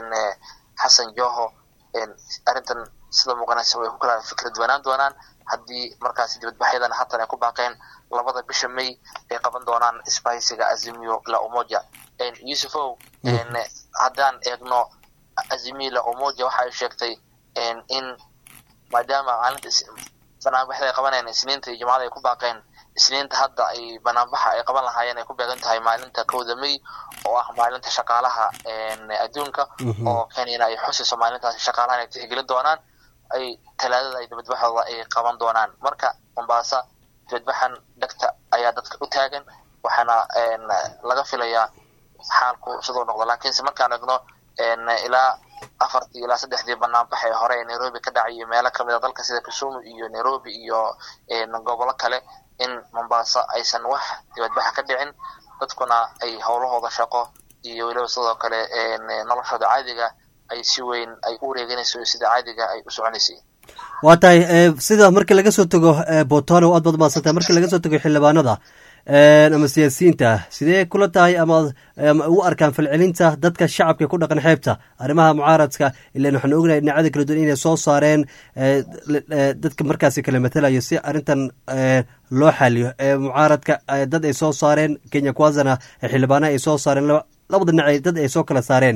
xasan joho arrintan sida muuqanaysa way ku kala fikra duwanaan doonaan haddii markaasi dibadbaxyadan haatan ay ku baaqeen labada bisha may ay qaban doonaan spiciga azimio la umoja yusufow haddaan eegno azimio la umoja waxa ay sheegtay in maadaama maalinta banaanbaxda ay qabanayaan isniinta iyo jumcada ay ku baaqeen isniinta hadda ay banaanbaxa ay qaban lahaayeen ay ku beegan tahay maalinta kowda may oo ah maalinta shaqaalaha adduunka oo kenyana ay xusayso maalintaasi shaqaalahan ay tixgelin doonaan ay talaadada ay dibadbaxooda ay qaban doonaan marka mombasa dibadbaxan dhegta ayaa dadka u taagan waxaana laga filayaa xaalku siduu noqdo laakiinse markaan egno ilaa afartii ilaa saddexdii banaanbax ee hore ee nairobi ka dhacay iyo meelo kamid a dalka sida kisumu iyo nairobi iyo gobolo kale in mombasa aysan wax dibadbaxa ka dhicin dadkuna ay howlahooda shaqo iyo weliba sidoo kale noloshooda caadiga ay si weyn ay u wareeganayso sida caadiga ay u soconaysay waa tahay sida markii laga soo tago botono aad baad maadsantahay markii laga soo tago xildhibaanada ama siyaasiyiinta sidee kula tahay ama u arkaan falcelinta dadka shacabka ku dhaqan xeebta arrimaha mucaaradka ilan waxaan ognahay dhinacada kala duwan inay soo saareen dadka markaasi kala matalayo si arrintan loo xaliyo mucaaradka dad ay soo saareen kenya kwazana xildhibaanaha ay soo saareen labada dhinac dad ay soo kala saareen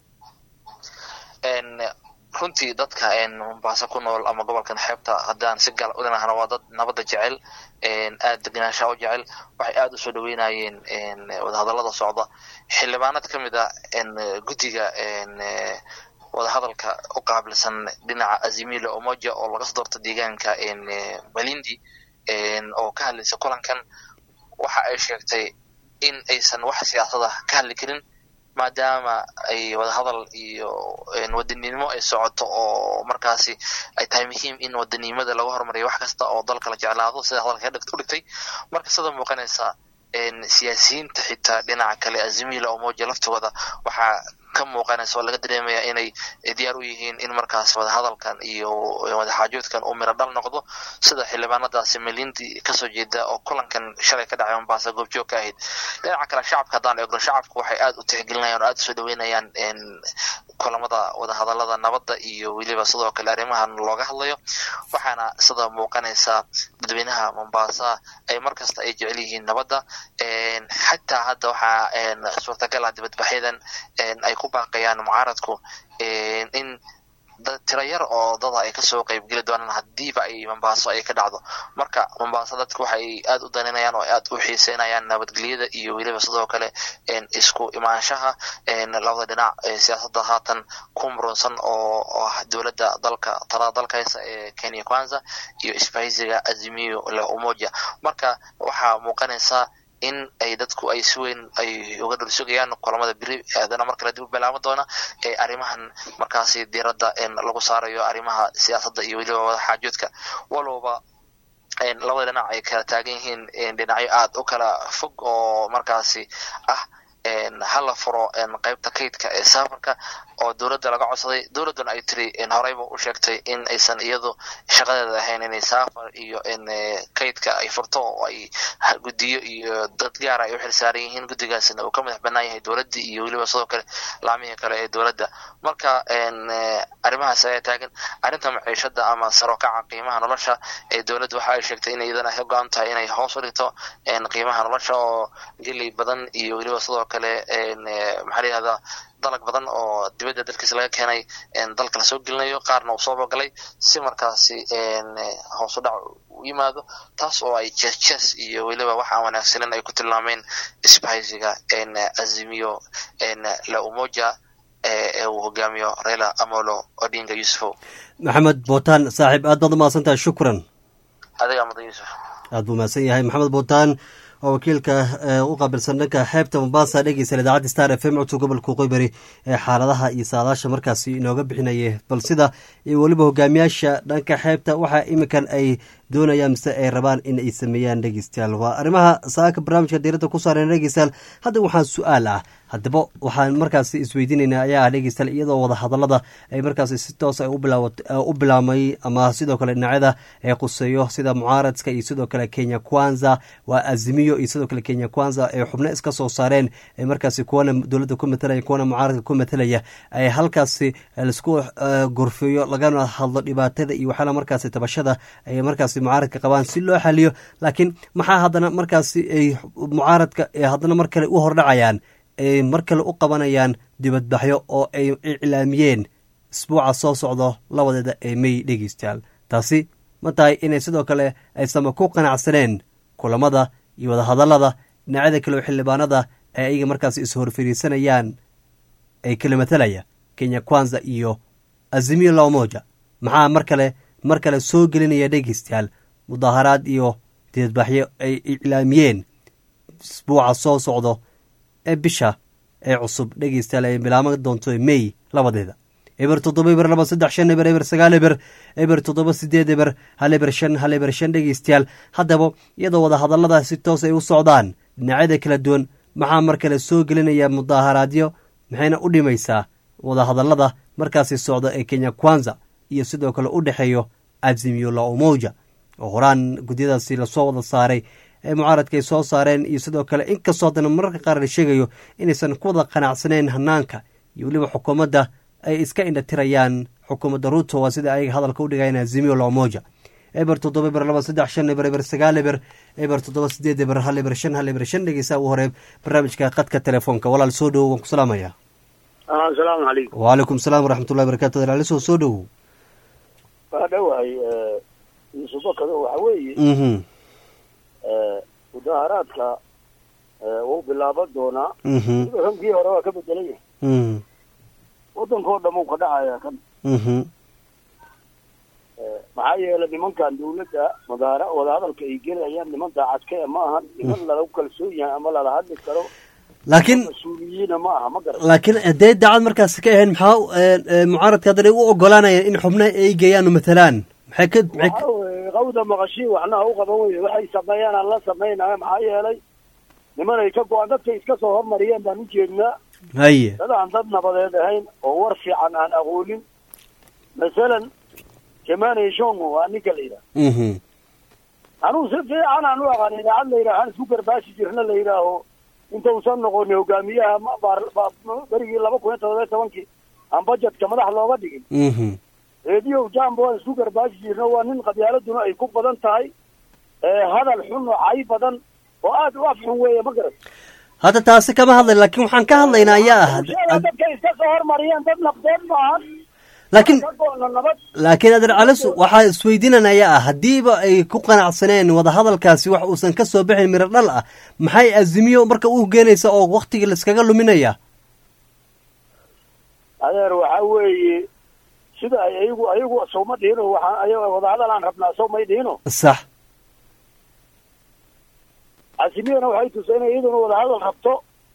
runtii dadka mombasa ku nool ama gobolkan xeebta haddaan si gaal u dhinahno waa dad nabadda jecel aad degenaanshaa u jecel waxay aada usoo dhaweynayeen wadahadallada socda xildhibaanad ka mid a guddiga wadahadalka u qaabilsan dhinaca azimila omoja oo laga soo doorto deegaanka malindi oo ka hadlaysa kulankan waxa ay sheegtay in aysan wax siyaasada ka hadli karin maadaama ay wadahadal iyo wadanimo ay socoto oo markaasi ay tahay muhiim in wadanimada laga horumariyo wax kasta oo dalka la jeclaado sida hadalka u dhigtay marka sida muuqanaysa siyaasiyiinta xitaa dhinaca kale azimila omoja laftooda waxaa ka ka muuqanaysa oo laga dareemaya inay diyaar u yihiin in markaas wadahadalkan iyo wadaxaajoodkan uu miro dhal noqdo sida xildhibaanadaasi milintii kasoo jeeda oo kulankan shalay ka dhacay mombasa goobjoog ka ahayd dhinaca kale shacabka haddaan eegno shacabku waxay aad u tixgelinayaan oo aad usoo dhaweynayaan kulamada wadahadalada nabadda iyo weliba sidoo kale arrimahan looga hadlayo waxaana sida muuqanaysa dadweynaha mombasa ay markasta ay jecel yihiin nabadda xataa hadda waxaa suurtagal ah dibadbaxyadan ay ku baaqayaan mucaaradku in tiro yar oo dada ay kasoo qeybgeli doonaan hadiiba ay mombaaso ay ka dhacdo marka mombaaso dadku waxay aad u daninayaan oo aad u xiiseynayaan nabadgelyada iyo weliba sidoo kale isku imaanshaha labada dhinac siyaasadda haatan ku murunsan oo ah dowladda dalka talada dalka haysa ee kenya kwanza iyo isbahaysiga azimiyo la umoja marka waxaa muuqanaysaa in ay dadku ay si weyn ay uga dhursugayaan kulamada beri aadana mar kale dib u bilaabo doona ee arrimahan markaasi diiradda lagu saarayo arrimaha siyaasadda iyo weliba wadaxaajoodka walowba labada dhinac ay kala taagan yihiin dhinacyo aad u kala fog oo markaasi ah hala furo qaybta kaydka ee safarka oo dowladda laga codsaday dowladduna ay tiri horeyba u sheegtay in aysan iyadu shaqadeeda ahayn inay safar iyo kaydka ay furto oo ay guddiyo iyo dad gaara ay u xilsaaran yihiin guddigaasna uu ka madax banaan yahay dowladdii iyo weliba sidoo kale laamihii kale ee dowladda marka arrimahaas ayaa taagan arrinta maciishada ama sarokaca qiimaha nolosha ee dowladda waxa ay sheegtay in iyadana ka go-an tahay inay hoos u dhigto qiimaha nolosha oo geley badan iyo weliba sidoo kale maxaa layihahdaa dalag badan oo dibadda dalkiisa laga keenay dalka lasoo gelinayo qaarna uu soo bogalay si markaasi hoos u dhac u yimaado taas oo ay jes jes iyo weliba wax aan wanaagsanin ay ku tilmaameen isbahaysiga azimiyo la umoja ee uu hogaamiyo raila amolo odinga yusufow maxamed bootaan saaxiib aad baad umahadsantahay shukran adigaa mudan yuusuf aad buu mahadsan yahay maxamed bootaan oo wakiilka u qaabilsan dhanka xeebta mombasa dhegeysan idaacadda star f m codka gobolka qoybari ee xaaladaha iyo saadaasha markaasi inooga bixinaya bal sida iyo weliba hogaamiyaasha dhanka xeebta waxa iminkan ay doonayaan mise ay rabaan in ay sameeyaan dhegeystayaal waa arrimaha saaka barnaamijka diiradda ku saareen dhegeystayaal hadda waxaan su-aal ah haddaba waxaan markaasi isweydiinaynaa ayaa ah dhegeystayaal iyadoo wada hadallada ay markaasi si toos ay u bilaamay ama sidoo kale dhinacyada ee quseeyo sida mucaaradka iyo sidoo kale kenya kwanza waa azimiyo iyo sidoo kale kenya kwanza ay xubno iska soo saareen ee markaasi kuwana dowladda ku matalaya kuwana mucaaradka ku matalaya ay halkaasi laisku gorfeeyo lagana hadlo dhibaatada iyo waxyaala markaasi tabashada ay markaasi mucaaradka qabaan si loo xaliyo laakiin maxaa haddana markaasi ay mucaaradka haddana mar kale u hordhacayaan ay mar kale u qabanayaan dibadbaxyo oo ay iclaamiyeen isbuuca soo socdo labadeeda ee may dhegeystayaal taasi ma tahay inay sidoo kale aysama ku qanacsaneen kulamada iyo wadahadallada dhinacyada kale oo xildhibaanada ee ayaga markaasi is-horfariisanayaan ay kala matalaya kenya kwanza iyo azimiyo la umoja maxaa mar kale mar kale soo gelinaya dhegeystayaal mudaaharaad iyo dibadbaxyo ay iclaamiyeen isbuuca soo socdo ee bisha ee cusub dhegeystayaal ay bilaama doonto may labadeeda eber toddoba eber laba saddex shan eber eber sagaal eber eber toddoba sideed eber hal eber shan hal eber shan dhegeystayaal haddaba iyadoo wada hadallada si toos ay u socdaan dhinacyada kala duwan maxaa mar kale soo gelinaya mudaaharaadyo maxayna u dhimaysaa wada hadallada markaasi socda ee kenya kwanza iyo sidoo kale u dhexeeyo azimiyo la umoja oo horaan gudyadaasi lasoo wada saaray ee mucaaradka ay soo saareen iyo sidoo kale inkastoo haddana mararka qaar la sheegayo inaysan ku wada qanacsaneyn hanaanka iyo weliba xukuumadda ay iska indhatirayaan xukuumadda ruto waa sida ayaga hadalka u dhigayaan azimiyo la umoja eber toddoba eber laba saddex shan eber eber sagaal eber eber toddoba sideed eber hal eber shan hal eber shan dhegeysaa u hore barnaamijka qadka telefoonka walaal soo dhowow waan ku salaamaya asalaamu calaykum waalaikum salaam waraxmatullahi barakatu walaalisoo soo dhowow waa dhowahay yuusufakado waxa weeye mhm mudaaharaadka wuu bilaaban doonaa mhm sida rankii hore waa ka bedelan yahay mhm waddankao dham uu ka dhacaya kan mhm maxaa yeelay nimankan dawladda mudaahara wadahadalka ay gelayaan niman daacadka ma ahan niman lalagu kalsoon yahay ama lala hadli karo laakiin mas-uuliyiina ma aha ma garan laakiin hadday daacad markaasi ka ahayn maxaa mucaaradka haddana u ogolaanayaan in xubna ay geeyaan u matalaan maxay ka maxay waxa weye qawda maqashii waxna ha u qaban weye waxay sameeyaan aan la samaynayo maxaa yeelay niman ay ka go-aan dadkay iska soo hormariyeen baan u jeednaa haye dad aan dad nabadeed ahayn oo war fiican aan aqoonin masalan jemane shongo waa ninka la yidhaha mhm anuu si fiican aan u aqaan idaacad la yidhaha aan isku garbaashi jirna la yidhaaho intausan noqonin hogaamiyaha ma- baar- ba- berigii laba kun iyo todoba iyo tobankii aan bajetka madax looga dhigin mhm reediyo jambo aan isku garbaashi jirna waa nin qabyaaladuna ay ku badan tahay ee hadal xun oo cay badan oo aad u af xun weeye ma garat hadda taasi kama hadlay laakiin waxaan ka hadlaynaa ayaa ah sheega dadkay iska soo hormariyeen dad nabdeed maahan laakiin ka go'na nabad laakiin adeer calis waxaa isweydiinan ayaa ah haddiiba ay ku qanacsaneen wadahadalkaasi wax uusan ka soo bixin miro dhal ah maxay azimiyo marka u geenaysa oo waktigii laiskaga luminaya adeer waxa weeye sida ay ayagu ayagu sawma dhihino waxaan ayaga wadahadal aan rabnaa saw may dhihino sax casimiyana waxay tusay inay iyaduna wadahadal rabto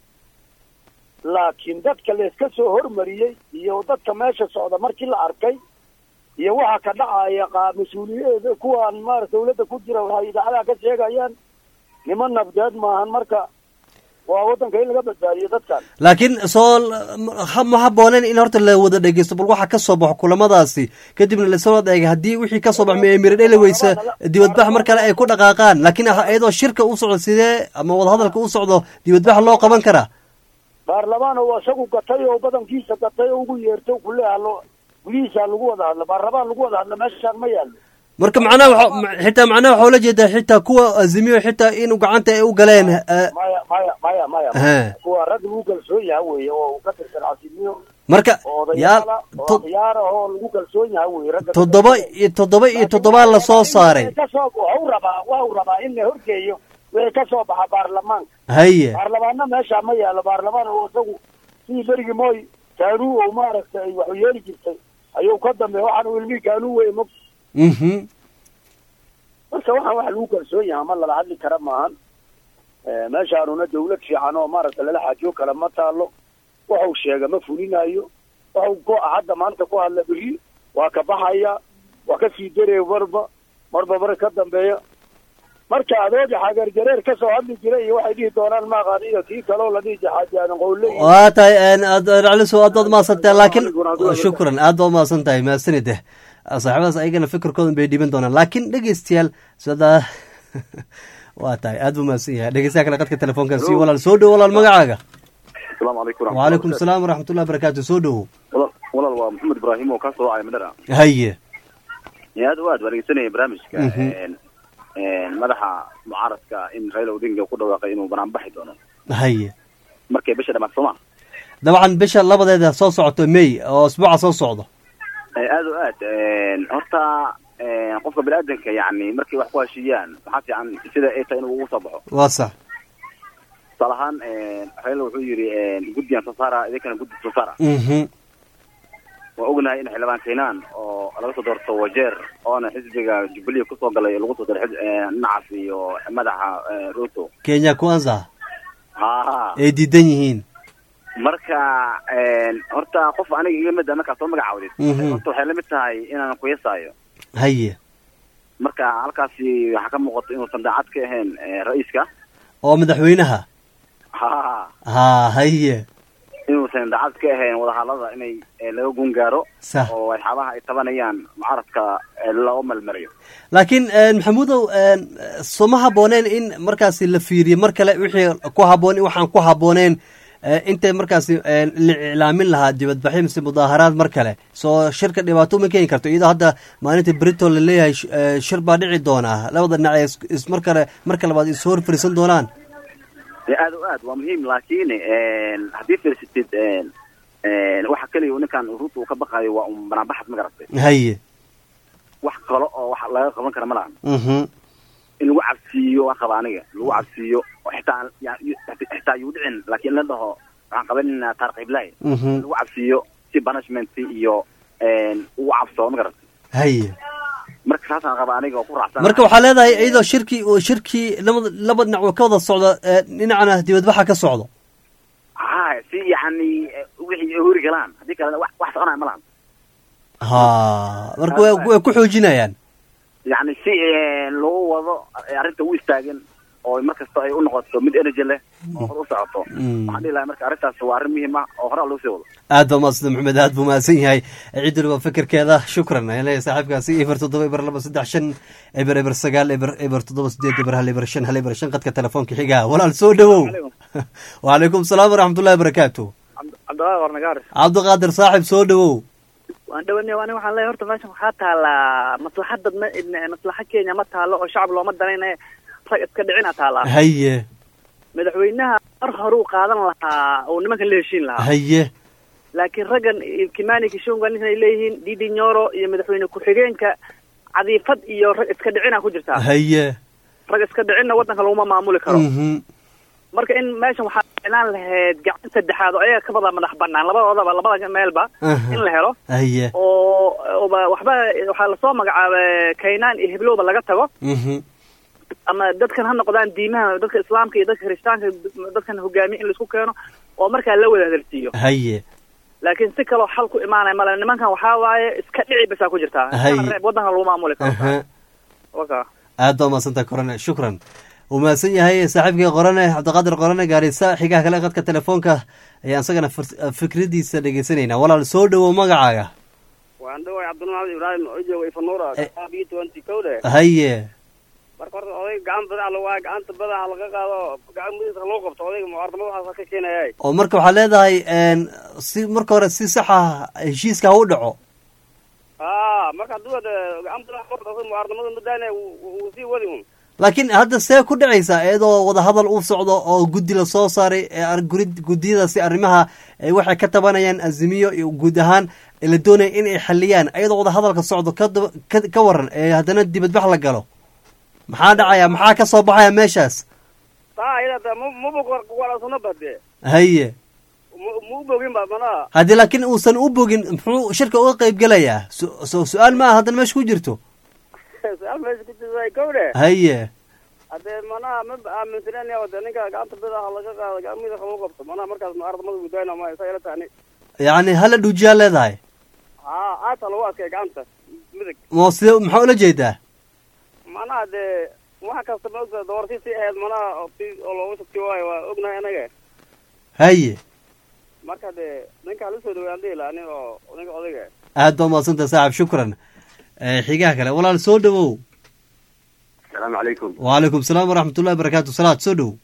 laakiin dadka layska soo hormariyey iyo dadka meesha socda markii la arkay iyo waxa ka dhacaya qaa mas-uuliyadeeda kuwaan maarata dawladda ku jira waxay idaacadaha ka sheegayaan niman nabdeed maahan marka waa waddanka in laga badbaadiyo dadkan laakiin soo ha- ma habooneen in horta la wada dhegeysto bal waxa ka soo baxo kulamadaasi kadibna lasoo wada eega haddii wixii ka soo baxmay ee miro dheli weysa dibadbax mar kale ay ku dhaqaaqaan laakiin ah- iyadoo shirka u socdo sidee ama wadahadalka u socdo dibadbax loo qaban karaa baarlamaan oo isagu gatay oo badankiisa gatay oo ugu yeerto kuleha lo gudihiisa lagu wada hadlo baarlamaan lagu wada hadlo meeshaan ma yaallo marka macnaha waxa- ma- xitaa macnaha waxaa ula jeedaa xitaa kuwa azimiyo xitaa inuu gacanta ay u galeen eh, maya maya maya maya He. kuwa rag lagu kalsoon yaha weeye oo ka tirsan casimiyo marka oo yaal odayaala oo to- khiyaar ah oo lagu kalsoon yaha weeye ragga toddoba iyo toddoba iyo toddobaa lasoo saaray kasoo waxu rabaa waxu rabaa in la horgeeyo wixii ka soo baxa baarlamaanka haye baarlamaanna meesha ma yaalo baarlamaan oo isagu sidii berigii mooy kaanuu oo maaragtay ay waxu yeeli jirtay ayuu ka dambeeya waxaan uu ilmihii kaanuu weye mog mhm marka waxaan wax lagu kalsoon yaha ma lala hadli kara maahan Eh, meeshaanuna dawlad fiican oo maaragta lala xaajiyo kale ma taalo waxuu sheega ma fulinayo waxuu go hadda maanta ku hadla beri waa ka baxaya waa ka sii daraya marba marba mar ka dambeeya marka adooga xagarjareer ka soo hadli jira iyo waxay dhihi doonaan ma aqaan iyo kii kaloo la dhihi jaxaajaanan qowle iyo waa tahay caliso aad baad mahadsantahay laakiin shukran aad baad mahadsan tahay mahadsanid saaxiibadaas ayagana fikirkoodan bay dhiban doonaan laakiin dhegeystayaal sida waa tahay aad buu mahadsan yahay dhegeystaha kale qadka telefoonka si walaal soo dhowo walaal magacaaga asalaamu calaykum wacalaykum asalaam waraxmatullahi barakaatu soo dhowo walaal walaal waa maxamed ibraahim oo ka soo wacay madara haye aad u aad waa dhegeysanaya barnaamijka Mhm. een- een madaxa mucaaradka in raila odinga ku dhawaaqay inuu banaan baxi doono haye markay bisha dhamaad sooma dabcan bisha labadeeda soo socoto may oo isbuuca soo socdo Eh, aad o aad een, horta een, qofka bini-aadanka yani markay wax ku heshiiyaan waxaa fiican sida ay tahay inuu ugu soo baxo waa sax tusaale ahaan een, raila wuxuu yidhi een, guddigan soo saara idinkana guddi soo saara mhm waa ognahay in xildhibaan keenaan oo laga soo doorto wajeer oona xisbiga jubilee kusoo galay lagu soo daray xis- een, nacas iyo madaxa een, ruto kenya kwanza ha ay diidan yihiin marka een, horta qof aniga iga mid a markaa soo magacaawdid Mhm. horta waxay la mid tahay inaan kuyasaayo haye marka halkaasi waxaa ka muuqata inuusan daacad ka ahayn eh, ra-iiska oo madaxweynaha ha ha haye inuusan daacad ka ahayn wadahadlada inay eh, laga gun gaaro sax oo waxyaabaha ay tabanayaan mucaaradka eh, loo melmariyo laakiin maxamuudow soma habooneen in markaasi la fiiriyo mar kale wixii ku haboon waxaan ku habooneen intay markaasi la iclaamin lahaa dibadbaxyo mise mudaaharaad mar kale soo shirka dhibaato ma keeni karto iyadoo hadda maalinta brito la leeyahay shir baa dhici doonaa labada dhinac ee ismar kale marka labaad is hor fariisan doonaan aad o aad waa muhiim laakiin haddii fiirsatid waxa keliya uu ninkan ruuta uu ka baqayo waa un banaanbaxad ma garatay haye wax kale oo wax laga qaban kara ma lahan mhm in lagu cabsiiyo waan qaba aniga lagu cabsiiyo oo xitaa yani xitaa yuu dhicin laakiin la dhaho waxaan qabanaynaa taariq iblahi mhm lagu cabsiiyo si punishment iyo ugu cabsoo ma garatay haye marka saasaan qaba aniga oo ku raacsan marka waxaa leedahay iyadoo shirkii uu shirkii labada laba dhinac uu ka wada socdo ee dhinacana dibadbaxa ka socdo ha si yani wixii ay hori galaan haddii kalena wax wax soconaya ma lahan ha marka way way ku xoojinayaan yani si loo wado arrinta u istaagan oo markasta ay u noqoto mid energy leh oo hor u socoto waxaan dhihi lahay marka arrintaas waa arrin muhiim ah oo horaa loo sii wado aad baa mahadsan maxamed aad buu mahadsan yahay ciidul waa fikirkeeda shukran ayaan leeyahay saaxiibkaasi eber toddoba eber laba saddex shan eber eber sagaal eber eber toddoba sideed eber hal eber shan hal eber shan qadka telefoonka xigaa walaal soo dhowow wacalaykum salaam waraxmatullahi barakaatu cabdiqaadir qornagaar cabdiqaadir saaxib soo dhowow waan dhawanay ani waxaan leeyahay horta meeshan waxaa taalaa maslaxadda ma- maslaxa kenya ma taalo oo shacab looma danaynayo rag iska dhicina taalaa haye madaxweynaha mar hore uu qaadan lahaa oo nimankan la heshiin lahaa haye laakiin raggan iyo kimani kishonga ninkan ay leeyihiin didi nyoro iyo madaxweyne ku-xigeenka cadiifad iyo rag iska dhicina ku jirtaa haye rag iska dhicinna waddanka laguma maamuli karo mhm marka in meeshan waxaa ficlaan lahayd gacan saddexaad oo ayaga ka wada madax banaan labadoodaba labada meelba Aha. in la helo haye oo oba waxba waxaa lasoo magacaabay kaynaan iyo hiblowba laga tago mhm ama dadkan ha noqdaan diimaha dadka islaamka iyo dadka kiristaanka dadkan hogaamiye in laisku keeno oo markaa la wada hadalsiiyo haye laakiin si kaloo xal ku imaanaya male nimankan waxaa waaye iska dhici basaa ku jirtaa Hay. Iskana reeb waddanka lagu maamuli karo aha waka aad baa mahadsantahay korane shukran uu mahadsan yahay saaxiibkii qorane cabdiqaadir qorane gaarisa xigaha kale qadka telefoonka ayaan isagana fir- fikradiisa dhegeysanayna walaal soo dhowow magacaaga waan dhaway cabdilmaxamed ibraahim oo jooga ifanuura Eh. b twenty kowde haye marka horta odayga gacan badax la waayo gacanta badaxa laga qaado gacan mudiisa lagu qabto odayga mucaarnimo waxaas ka keenaya oo marka waxaad leedahay n si marka hore si sax ah heshiiska ha u dhaco a marka hadduu wada gacan badax qabto asaga mucaarnimada madaana wuu sii wadi un laakiin hadda see ku dhacaysaa iyadoo wadahadal uu socdo oo guddi la soo saaray ee ar- guri- guddiyadaasi arrimaha ay waxay ka tabanayaan azimiyo iyo guud ahaan ee la doonaya in ay xaliyaan iyadoo wadahadalka socdo ka daba- ka- ka waran ee haddana dibadbax la galo maxaa dhacaya maxaa ka soo baxaya meeshaas taa ayada mabog warasuna bade haye ma u bogin ba manaa haddii laakiin uusan u bogin muxuu shirka uga qayb gelayaa su- so su-aal ma ah haddana meesha ku jirto su-aal meesha ku jirta kowde haye hadee manaa ma aaminsanen wade ninka gacanta badaxa laga qaado gacan mudiisa lagu qabto manaa markaas mucaarnimada gudaana ma saa ila tani yacni hala dhuujiyaa leedahay a aata lagu adkay gacanta midig mo side maxaa ula jeedaa manaha dee wax kasta ma ogta doorti si ahayd manaha oo si- oo looga shugti waayo waa ognahay anaga haye marka dee ninkaa la soo dhawaan dhihi laha nin oo ninka odayga aad baa umadsantah saaxib shukran Eh, xigaha kale walaal soo dhowow asalaamu calaykum wacalaykum salaam waraxmatullahi barakaatu salaad soo dhowow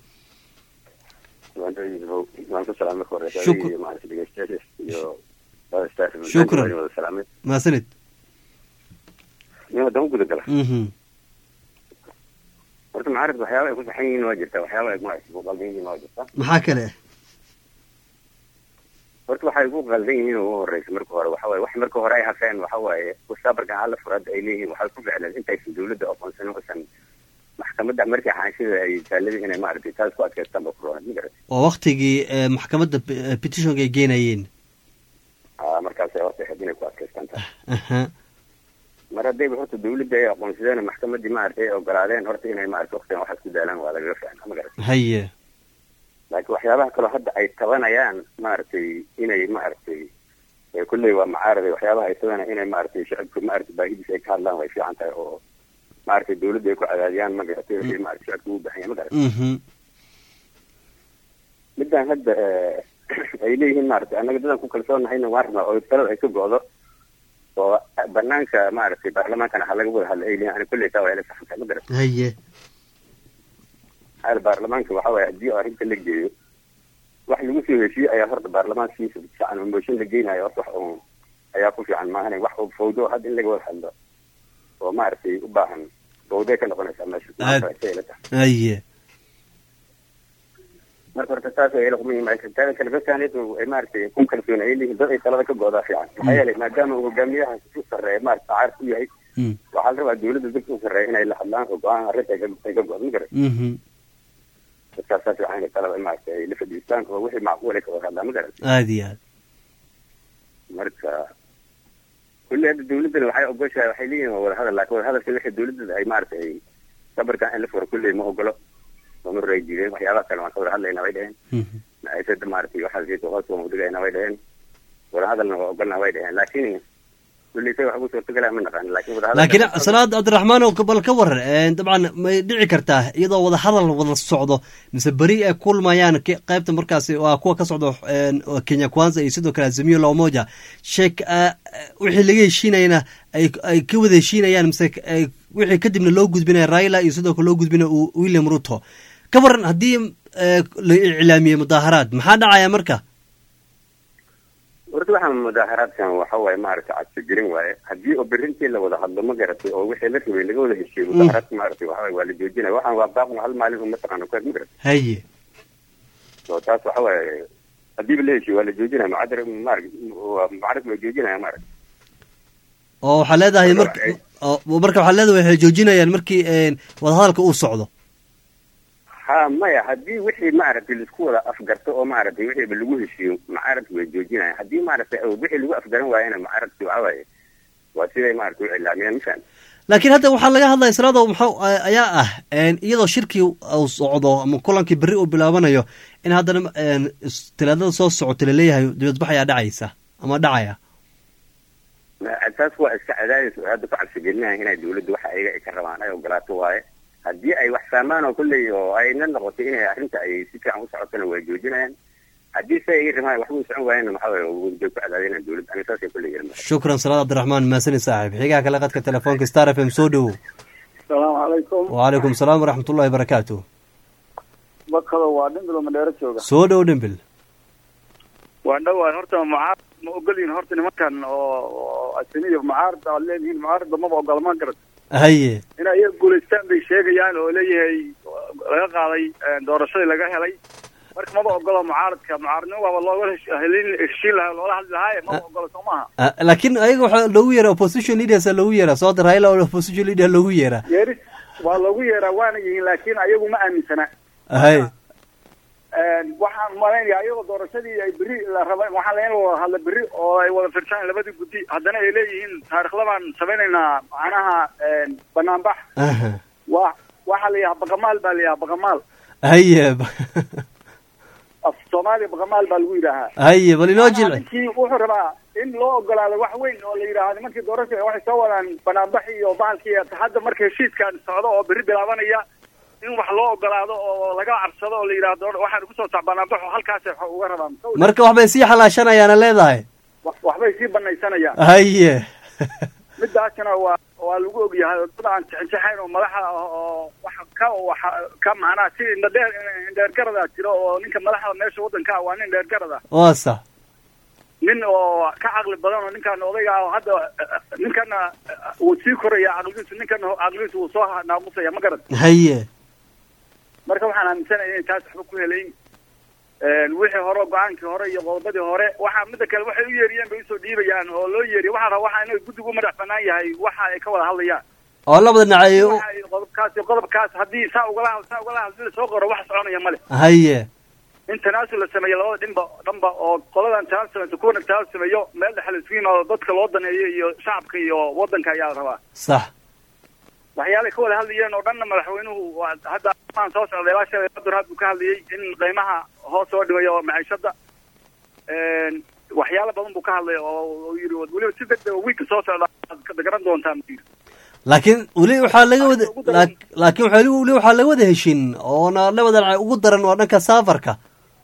waan waan ku salaamay marka hore Shukr- iyo maaragtay dhegeystayaasha iyo labada staff Shukran. waan wada salaamay mahadsanid nin haddaan u guda gala mhm horta mucaaradka waxyaaba ay ku saxan yihiin waa jirta waxyaaba ay maaragtay ku qaldan yihiin waa jirta maxaa kale horta waxay ku qaldan yihiin oo ugu horeysa marka hore waxa waaye wax marka hore ay hafeen waxa waaye mustaqbalkan alla furada ay leeyihiin waxay ku ficleen intaysan dawladda aqoonsanin usan maxkamadda markii xaanshida ay taaladii inay maaragtay taas ku adkaystaan ba ku roonad ma garat waa waktigii eh, maxkamadda eh, petitionka ay geenayeen aa markaasay horta ahayd inay ku adkaystaan taas aha mar haddayba horta dawladda ay aqoonsadeen maxkamaddii maaragtay ay ogolaadeen horta inay maaragtay waqtigan waxaas ku daalaan waa lagaga fiicnaa ma garat haye laakiin waxyaabaha kaloo hadda ay tabanayaan maaragtay inay maaragtay ee kulley waa mucaarada waxyaabaha ay tabanayaan inay maaragtay shacabka maaragtay baahidiisa ay ka hadlaan way fiican tahay oo maaragtay dawladda ay ku cadaadiyaan ma garatay wixii maaragtay shacabka ugu baahan yahay ma garatay mhm midaan hadda eh, ay leeyihiin maaragtay annaga dadan ku kalsoonnahayna waan rabnaa oo talada ay ka go'do oo banaanka maaragtay baarlamaankana ha laga wada hadla ay leeyihin ani kulley taa waa ila saxan tahay ma garatay haye hal baarlamaanka waxa waaye haddii arrinta la geeyo wax lagu soo heshiye ayaa horta baarlamaankiisa fiican oo mooshin la geynayo horta wax uun ayaa ku fiican maahan wax uu fawdo hadda in laga wada hadlo oo maaragtay u baahan fawday ka noqonaysaa meesha Aad. Maanta say ila tahay. haye marka horta taas ay ila kuma yimaada taada kale dadkaanid ay maaragtay ku kalsoon ay leeyihiin dad ay talada ka goodaa fiican maxaa yeelay maadaama uu hogaamiyaha u sarreeya maaragta caarif u yahay Mm. waxaa la rabaa dawladda dadka u sarreeya inay la hadlaan oo go-aan arrinta ay ka- ay ka go-do ma garan mhm dadkaas saas fiican inay talada maaragtay ay la fadhiistaan oo wixii macquul ay ka wada hadlaan ma garan aad iyo aad marka kulli hadda dawladdana waxay ogoshahay waxay leeyihin waa wadahadal laakiin wadahadalka wixii dawladda ay maaragtay ay sabarkan in la furo kulli ma ogolo ma mar ay diideen waxyaabaha kale waan ka wada hadlayna way dheheen mhm maciisada maaragtay waxaas geedka hoos waan udhigayna way dheheen wadahadalna waa ogolna way dheheen laakiin kulley say wax ugu suurtagalaa ma naqaan laakiin wadahadal laakiin salaad cabdiraxmaan oo bal ka waran een, dabcan may dhici kartaa iyadoo wada hadal wada socdo mise beri ay kulmayaan ke- qaybta markaasi waa kuwa ka socdo een, oo kenya kwanza iyo sidoo kale azimio la umoja sheek ah, wixii laga heshiinayana ay ay ka wada heshiinayaan mise ay- wixii kadibna loo gudbinaya raila iyo sidoo kale loo gudbinaya u- william ruto ka waran haddii eh, la iclaamiyey mudaaharaad maxaa dhacaya marka horta waxaan mudaaharaadkan waxa waaye maaragtay cabsigelin waaye haddii oo berintii la wada hadlo ma garatay oo wixii la rabay laga wada heshiiyo mudaaharaadka maaragtay waxa waaye waa la joojinaya waxaan waa baaqun hal maalin un mataqaana ku ma garatay haye so taas waxa waaye hadiiba la heshiiyo waa la joojinaya mucadar maarag waa mucaarad waa joojinaya maaragtay oo waxaa leedahay marka oo marka waxaa leedahay waxay joojinayaan markii een, wadahadalka uu socdo ha maya haddii wixii maaragtay laisku wada afgarto oo maaragtay wixiiba lagu heshiiyo mucaaradki way joojinaya haddii maaragtay wixii lagu afgaran waayana mucaaradki waxa waaye waa siday maaragtay u cilaamiyeen mafaham laakiin hadda waxaa laga hadlaya salaado maxaa ayaa ah een, iyadoo shirkii uu socdo ama kulankii berri uu bilaabanayo in haddana een, is- talaadada soo socota laleeyahay dibadbax ayaa dhacaysa ama dhacaya taas waa iska cadaadis oo hadda ku cabsigelinaya inay dawladdu waxa ayaga ay ka rabaan ay ogolaato waaye haddii ay wax fahmaan oo kolley oo ayna noqotay inay arrinta ay si fiican u socotona way joojinayaan haddii se ay rabaan waxba u socon waayana maxaa waaye way ku cadaadinayaan dawladda aniga saasay kolley yihin shukran salaad cabdiraxmaan maasani saaxib xigaha kale qadka telefoonka star f m soo dhowow asalaamu calaykum wacalaykum salaam waraxmatullahi barakaatu bakado waa dhimbilo madheero jooga soo dhow dhimbil waa dhowaa horta mucaarad ma ogolyihin horta nimankan oo oo asiniya mucaarad aad leedihiin mucaaradba maba ogola ma garat haye inay iyaga guulaystaan bay sheegayaan oo leeyahay laga qaaday doorashadii laga helay marka maba ogola mucaaradka mucaaradnimo waaba looga hesh- helin heshiin lahaa loola hadli lahaaye maba ogola soo maaha Ah, laakiin ayaga waxaa loogu yeera opposition leaders loogu yeera sooda raila oo opposition leader loogu yeera yeeris waa loogu yeeraa waana yihiin laakiin ayagu ma aaminsana haye waxaan malaynaya ayagoo doorashadii ay beri la raba waxaan layn wada hadla beri oo ay wada firtaan labadii guddi haddana ay leeyihiin taarikhda baan samaynaynaa macnaha banaanbax aha wa waxaa la yidhaha baqamaal baa la yidhaha baqamaal haye af soomaaliya baqamaal baa lagu yidhaahaa haye bal inoo jilci ninkii wuxuu rabaa in loo ogolaado wax weyn oo la yidhaahdo nimankii doorasha waxay soo wadaan banaanbax iyo bahalkii hadda marka heshiiskan socdo oo beri bilaabanaya in wax loo ogolaado oo laga cabsado oo la yidhaahdo waxaan ugu soo sac banaanbaxo halkaas wax uga rabaan marka waxbay sii xalaashanayaana leedahay Wax- waxbay sii banaysanayaan haye midaasna waa waa lagu ogyahay dad aan jexinjexayn oo madaxa ah oo wax ka waxa ka macnaha si indhadheer indheergarada jiro oo ninka madaxda meesha waddanka ah waa nin dheergarada waa sax nin oo ka caqli badan oo ninkan odayga ah oo hadda ninkana wuu sii koraya caqligiisu ninkana caqligiisu wuu soo naaqusaya ma garan haye marka waxaan aaminsanahay inay taas waxba ku helayn wixii hore go-aankii hore iyo qodobadii hore waxaa mida kale waxay u yeeriyeen bay usoo dhiibayaan oo loo yeeriya waxaa raba waxa inay guddigu u madax banaan yahay waxa ay ka wada hadlayaan oo labada dhinac ay u- waxa ay qodobkaas iyo qodobkaas haddii saa ugala saa ugala hadii lasoo qoro wax soconaya male haye in tanaasul la sameeyo labada dhinba dhanba oo qoladan tanaasul samayso kuwana tanaasul sameeyo meel dhexe la isugu yimaado dadka loo daneeyo iyo shacabka iyo waddanka ayaa la rabaa sax waxyaalay ka wada hadlayeen oo dhanna madaxweynuhu waa hadda aan soo socday ilaa shalay qadur had buu ka hadlayay in qiimaha hoos soo dhigayo maciishada waxyaalo badan buu ka hadlay oo uu yidhi weliba si degdeg oo wiigka soo socda aad garan doontaan buu yidhi laakiin weli waxaa laga wada laak- laakiin waxaa weli waxaa laga wada heshin oona labada dhinac ugu daran waa dhanka saafarka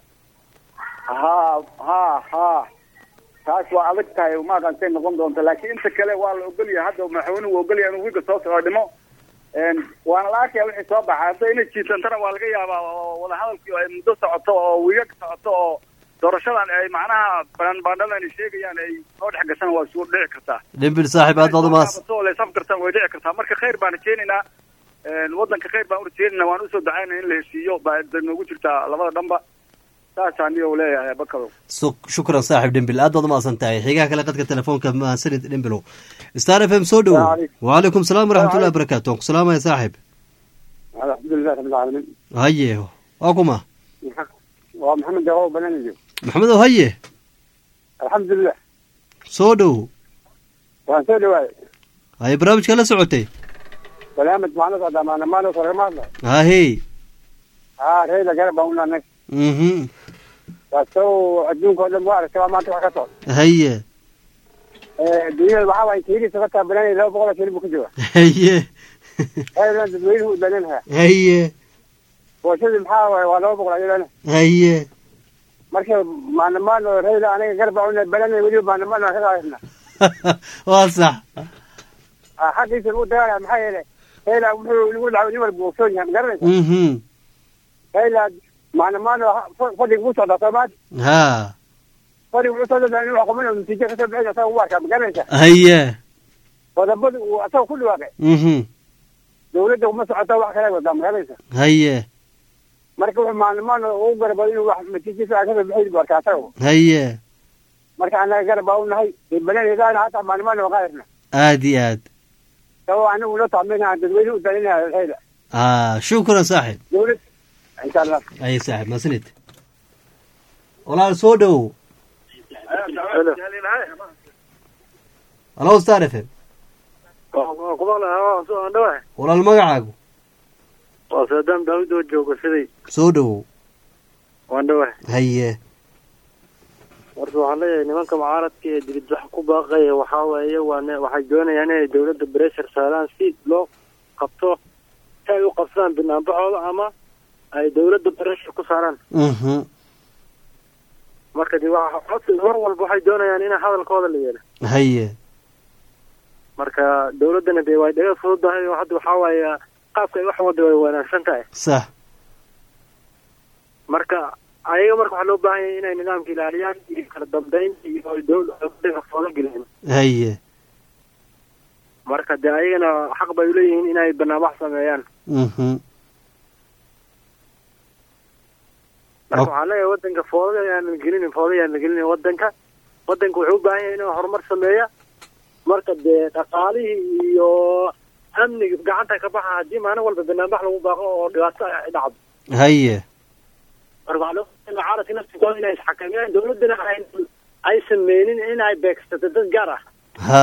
ha ha ha taas waa adag tahay ma aqaantay noqon doonta laakiin inta kale waa la ogolyahay hadda madaxweynuhu waa ogolyahay inuu wiigga soo socdo dhimo waana la arkaya wixii soo baxay hadda inay jiitantana waa laga yaabaa oo wadahadalkii ay muddo socoto oo wiigag socoto oo doorashadan ay macnaha baanbaandhadan ay sheegayaan ay soo dhex gashaan waa isugu dhici kartaa dhimbil saaxiib aad baad umaas oo laysaf kartaan way dhici kartaa marka khayr baan rajeynaynaa waddanka khayr baan u rajeynaynaa waan usoo dacaynaa in la heshiiyo baa noogu jirtaa labada dhanba saasaan niyo leeyahay bakado Su- shukran saaxiib dhimbil aad baad umaasan tahay xigaha kale qadka telefoonka mahadsanid dhimbilow star f m soo dhowow wacalaykum salaam waraxmatullahi wabarakaatu waan ku salaamaya saaxiib alxamdulilah rabbil caalamiin haye waa kuma waa maxamed dawo bananayo maxamedow haye alxamdulilah soo dhowow waan soo dhawaayay haye barnaamijka la socotay barnaamij macno socdaa maana maano sargama hadla hahey haa reyla garab baan unanay mhm waasow adduunka oo dhan waa aragtay waa maanta wax ka socda haye dunyada waxaa waaye kiilisa ka taabananaya laba boqol oo shilin buu ku jooga haye ayadana dadweynuhu u dananha haye booshadii maxaa waaye waa laba boqol ayadana haye marka maanamaan oo rayla aniga garba una balanay weliba maanamaan aan ka qaadana waa sax xaqiisa lagu dagaalaya maxaa yeelay rayla wuxuu lagu dhaco nin walba ogsoon yahay magaranaysa mhm rayla maanamaan oo fadhiga ku socdaa soomaali ha fadhiga wuxuu soo dada inuu xukumin natiijo kasoo bixin asaga u arkaa magaranaysa haye qodobada uu asaga ku dhawaaqay mhm dawladda uma socota wax kale wadaa magaranaysa haye marka wuxuu maalimaan ugu garabado inuu wax natiijo fiican kasoo bixin buu arkaa asaga haye marka anaga garab baa u nahay balanaydaana hataa maalimaan waa qaadasna aad iyo aad sabab anagu noo tacmina aan dadweyne u dalinaya rayla ah shukran saaxib dawlad insha allah aye saaxib masanid walaal soo dhowow halo star f m walaal magacaagu waa saadaam daawid oo jooga siday soo dhowow waan dhawahay haye warta waxaan leeyahay nimanka mucaaradka ee dibid wax ku baaqaya waxaa waaye waa ne- waxay doonayaan inay dawladda bressure saaraan si loo qabto si ay u qabsadaan banaanbaxooda ama ay dawladda bressure ku saaraan mhm marka de waxa codsi mar walba waxay doonayaan in hadalkooda la yeelo haye marka dawladdana dee way dhaga fududahay oo hadda waxaa waaye qaabka ay wax wada way wanaagsan tahay sax marka ayaga marka waxaa loo baahan yahay inay nidaamka ilaaliyaan iyo kala dambeyn iyo dawladda fooda gelin haye marka dee ayagana xaq bay uleeyihiin inay banaanbax sameeyaan mhm marka waxaan leeyahay wadanka fooda ayaan la gelinin fooda ayaan la gelinin wadanka wadanka wuxuu u baahan yahay inuu horumar sameeya marka dee dhaqaalihii iyo amniga gacanta ka baxa haddii maalin walba banaanbax lagu baaqo oo dhibaato ay dhacdo haye marka waxaa loo baahan yahay mucaaradka naftigooda inay isxakameeyaan dawladdana ay ay sameynin in ay beegsato dad gaar ah ha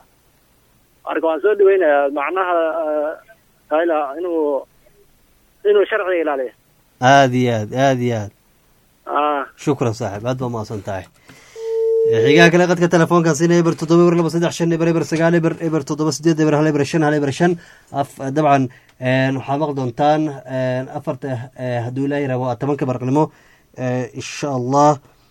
marka waan soo dhaweynayaa macnaha hayla inuu inuu sharciga ilaaliyo aad iyo aad aad iyo aad ah shukran saaxib aad baa mahadsan tahay xigaha kale qadka telefoonkan sina eber toddoba eber laba saddex shan eber eber sagaal eber eber toddoba sideed eber hal eber shan hal eber shan af dabcan waxaad maqli doontaan afarta hadduu ilaahay rabo waa tobanka barqnimo insha allah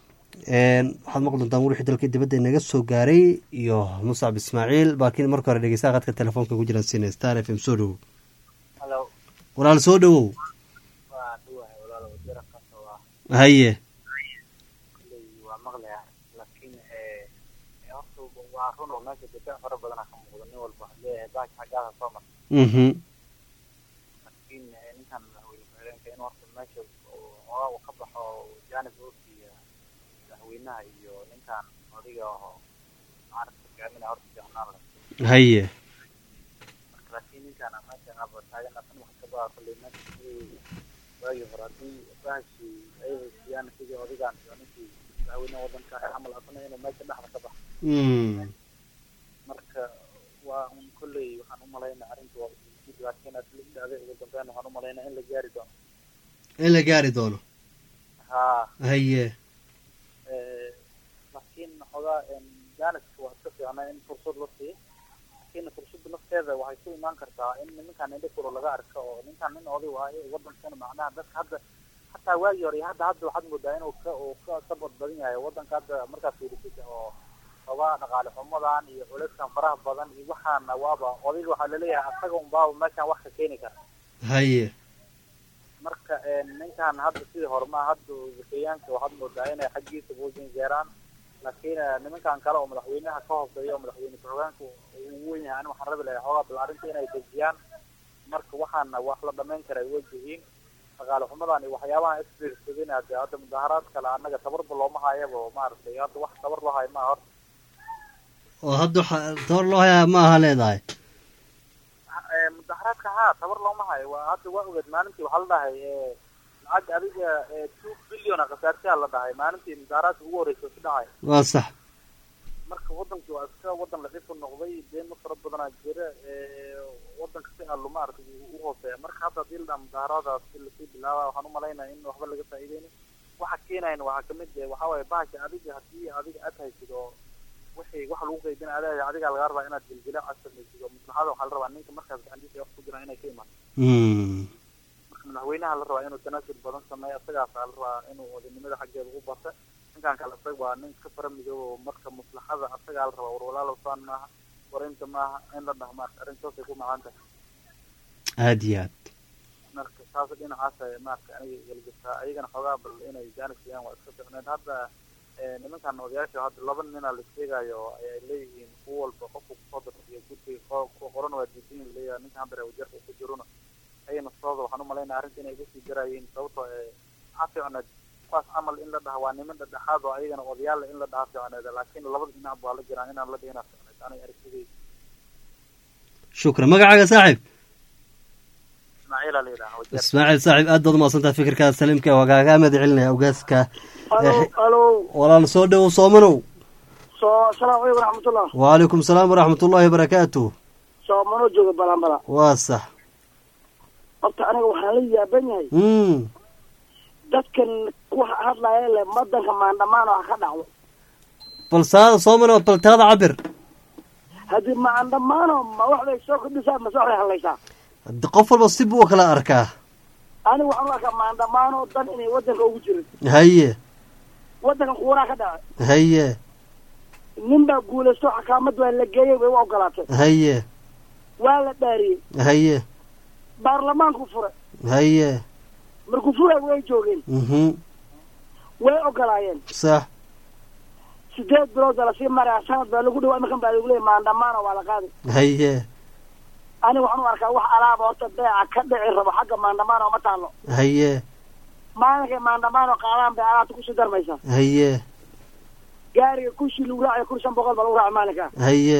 waxaad maqli doontaan wixii dalka dibadda inaga soo gaaray iyo muscab ismaaciil laakiin marka hore dhegeystaha qadka telefoonka ku jiran sina star f m soo dhowow Hello. walaal soo dhowow waa dhuwahay walaalo wasiir kasta waa haye kulley waa maqlaya laakiin eh horta waa run oo meesha difaac fara badana ka muuqda nin walba waxaa leeyahay baasha xaggaada soo mar mhm laakiin eh, ninkan madaxweyne ku-xigeenka in horta meesha uu hoogaa uu ka baxo janib oofiya madaxweynaha iyo ninkan odiga oo mucaaradka hogaaminaya horta fiicnaan leh haye marka laakiin ninkan meesha aba taagan asan wax ka baa kulley meesha sidii waagii hore haddii bahashi ay haysiyaan sidii odigan iyo ninkii madaxweynaha wadanka camal asana inuu meesha dhexda ka baxo Mm. marka waa un kolley waxaan u malaynaa arrinta waa mid laakiin aad la idhaahday ugu dambeyn waxaan u malaynaa in la gaari doono in la gaari doono haa haye eh, laakiin xogaa jaaniska waa iska fiicnaa in fursad la siiyo laakiin fursadda nafteeda waxay ku imaan kartaa in ninkan indho kuro laga arko oo ninkan nin oday waaye wadankana macnaha dadka hadda hataa waagii hore iyo hadda hadda waxaad moodaa inuu ka uu ka ka bad badan yahay wadanka hadda markaad fiirisid oo xogaa dhaqaale xumadan iyo culeyskan faraha badan iyo waxaana waaba odayga waxaa laleeyahay asaga unbaaba meeshan wax ka keeni kara haye marka ninkan hadda sidii hore ma hadda zakeyaanka waxaad moodaa inay xaggiisa buujin jeeraan laakiin eh, nimankan kale oo madaxweynaha ka hooseeya oo madaxweyne ku-xigeenka uu weyn yahay ani waxaan rabi lahay xoogaa bal arrinta inay dejiyaan marka waxaana wax la dhamayn kara ay wajihiin dhaqaale xumadan iyo waxyaabaha isbiirsadin hadde hadda mudaharaad kale annaga tabarba looma hayaba oo maaragtay hadda wax tabar loo hayo maaha horta oo hadda waxa tabar loo hayaa ma aha leedahay Eh, mudaharaadka haa tabar looma hayo waa hadda waa ogeed maalintii waxaa la dhahay eh, lacag adiga eh, two billion a khasaartiyaa la dhahay maalintii mudaharaadka ugu horreysay ku dhacay waa sax marka wadanki waa iska wadan laciif u noqday deema fara badanaa jira eh, wadanka si allo maaragtay u hooseeya marka hadda hadii la dhaha mudaharadaas si lasii bilaaba waxaan u malaynaya in waxba laga faa'iideynin waxa keenayan waxaa kamid eh, waxaa waaye bahasha adiga hadii adiga aad haysid oo wixii waxa lagu qaybinaya adaa adigaa laga rabaa inaad gelgela aad samaysid oo maslaxada waxaa la rabaa ninka markaas gacantiisa wax ku jiraan inay ka imaan Mm. marka madaxweynaha la rabaa inuu tanaasul badan sameeyo isagaasaa la rabaa inuu odaynimada xaggeeda u barta ninkan kale isaga waa nin ka fara midoobo marka maslaxada isagaa la rabaa war walaalow saan maaha warinta maaha in la dhaha maarka arrintaasay ku macaan tahay aada iyo aad marka taas dhinacaas ay maarka aniga igalgabtaa ayagana xoogaa bal inay jaanis siiyaan waa iska ficneed hadda eh, nimankan odayaasha hadda laba ninaa la sheegayo ay leeyihiin kuwa walba qofku kusoo darsiyo guddiga ko- kuwa qoran waa diidan leeyahay ninka hadda reer wajarka ku jiruna ayana sooda waxaan u malaynaya arrinta inay uga sii darayeen sababtoo ee waxaa fiicneed kuwaas camal in la dhaha waa niman dhexdhexaad oo ayagana odayaal in la dhaha fiicneed laakiin labada dhinac baa la jiraan inaan la dhihina fiicneed aniga aragtidayda shukran magacaaga saaxiib ismaaciila la yidhaha wajar ismaaciil saaxiib aad baad umahadsantaha fikirkaas saliimka wagaaga mahad celinaya ogaaska alo alo walaal soo dhowow soomanow soo asalaamu calaykum waraxmatullah wacalaykum salaam waraxmat ullaahi wabarakaatu soomano jooga balanbala waa sax horta aniga waxaan la yaaban yahay mm dadkan ku hadlaya le madanka maandhamaan oo ha ka dhacdo bal saa soomanow bal taada cabir haddii maandhamaano ma wax bay soo kordhisaa mase wax bay hadlaysaa Hadda qof walba si buu u kala arkaa aniga waxaan u arkaa maandhamaano dan inay wadanka ugu jirin haye wadankan kuwanaa ka dhacay haye nin baa guulaysto xakaamad waa la geeyey way u ogolaatay haye waa la dhaariyey haye baarlamaanku furay haye markuu furay way joogeen mhm way ogolaayeen sax sideed bilood baa lasii maraya sanad baa lagu dhawa imakan baa lagu leeyay maandhamaano waa la qaaday haye aniga waxaan u arkaa wax alaaba horta beeca ka dhici rabo xagga maandhamaano ma taalo haye maalinkay maandhamaano qaadaan bay alaabta kusii darmaysaa haye gaariga kushii lagu raacayo kun shan boqol baa lagu raaca maalinka haye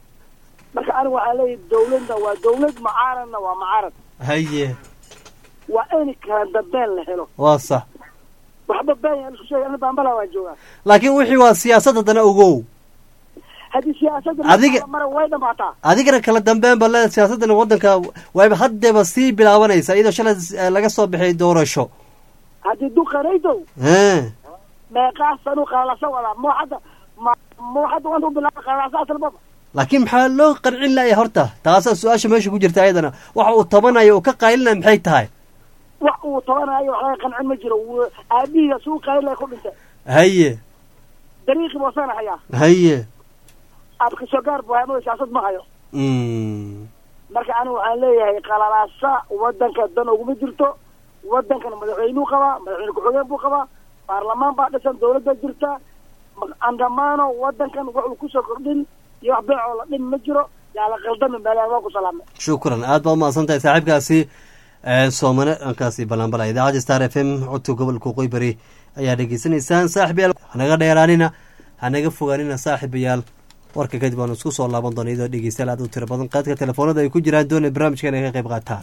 marka aniga waxaan leeyahay dawladda waa dawlad mucaaradna waa mucaarad haye waa in kala dambeen la helo waa sax waxba been yaa isku sheegay ana baambala waa joogaa laakiin wixii waa siyaasad haddana ogow haddii siyaasadda Adiga- mara way dhamaataa adigana kala dambeyn ba le siyaasaddan waddanka wayba haddeeba sii bilaabanaysa iyadoo shalay eh, laga soo bixiyay doorasho haddii duqanaydow Hee. meeqaa sanu qalasa wadaa muu hadda ma muu hadda wanta u bilaaba qalasa asalbaba laakiin maxaa loo qancin laaya horta taasaa su-aasha meesha ku jirta ayadana waxa uu tabanayo uu ka qaylinaya maxay tahay wax uu tabanayo wax laga qancin ma jiro Wuu- aabihiga suu qaylay ku dhintay haye dariiqii buu sana hayaa haye abka soo gaar buu haymo siyaasad ma hayo Mm. marka anigu waxaan leeyahay qalalaasa wadanka dan uguma jirto wadankan madaxweynuu qabaa madaxweyne ku-xigeen buu qabaa baarlamaan baa dhisan dawladda jirta ma- andamaano wadankan wax uu kusoo kordhin iyo wax beecoo la dhin ma jiro yaa la qaldamin baa waa ku salaamay shukran aad baad umahadsan tahay saaxiibkaasi eh, soomane dhankaasi balanbala idaacadda star f m codka gobolka qoybari ayaa dhegeysanaysaan saaxiibayaal hanaga dheeraanina hanaga fogaanina saaxiibayaal warka kadib waanu isku soo laaban doona iyadoo dhegeystayaal aad u tiro badan qaadka telefoonada ay ku jiraan doonay barnaamijka inay ka qayb qaataan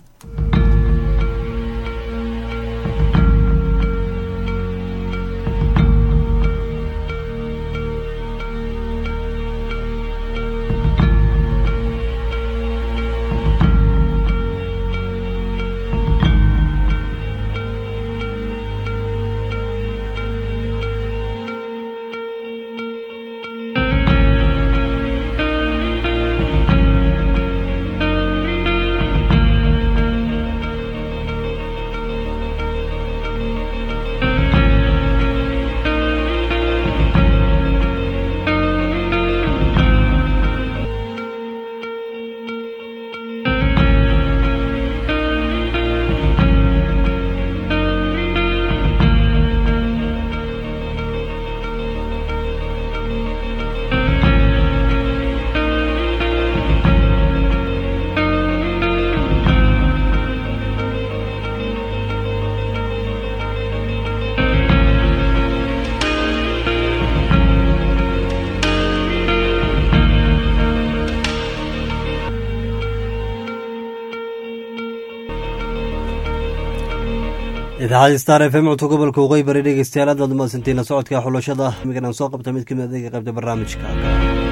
idaacadda star f m codka gobolka waqooyi bari dhegeystayaal aad baad umahadsantiin la socodka xulashada imigan aan soo qabta mid kamid adeega qaybta barnaamijka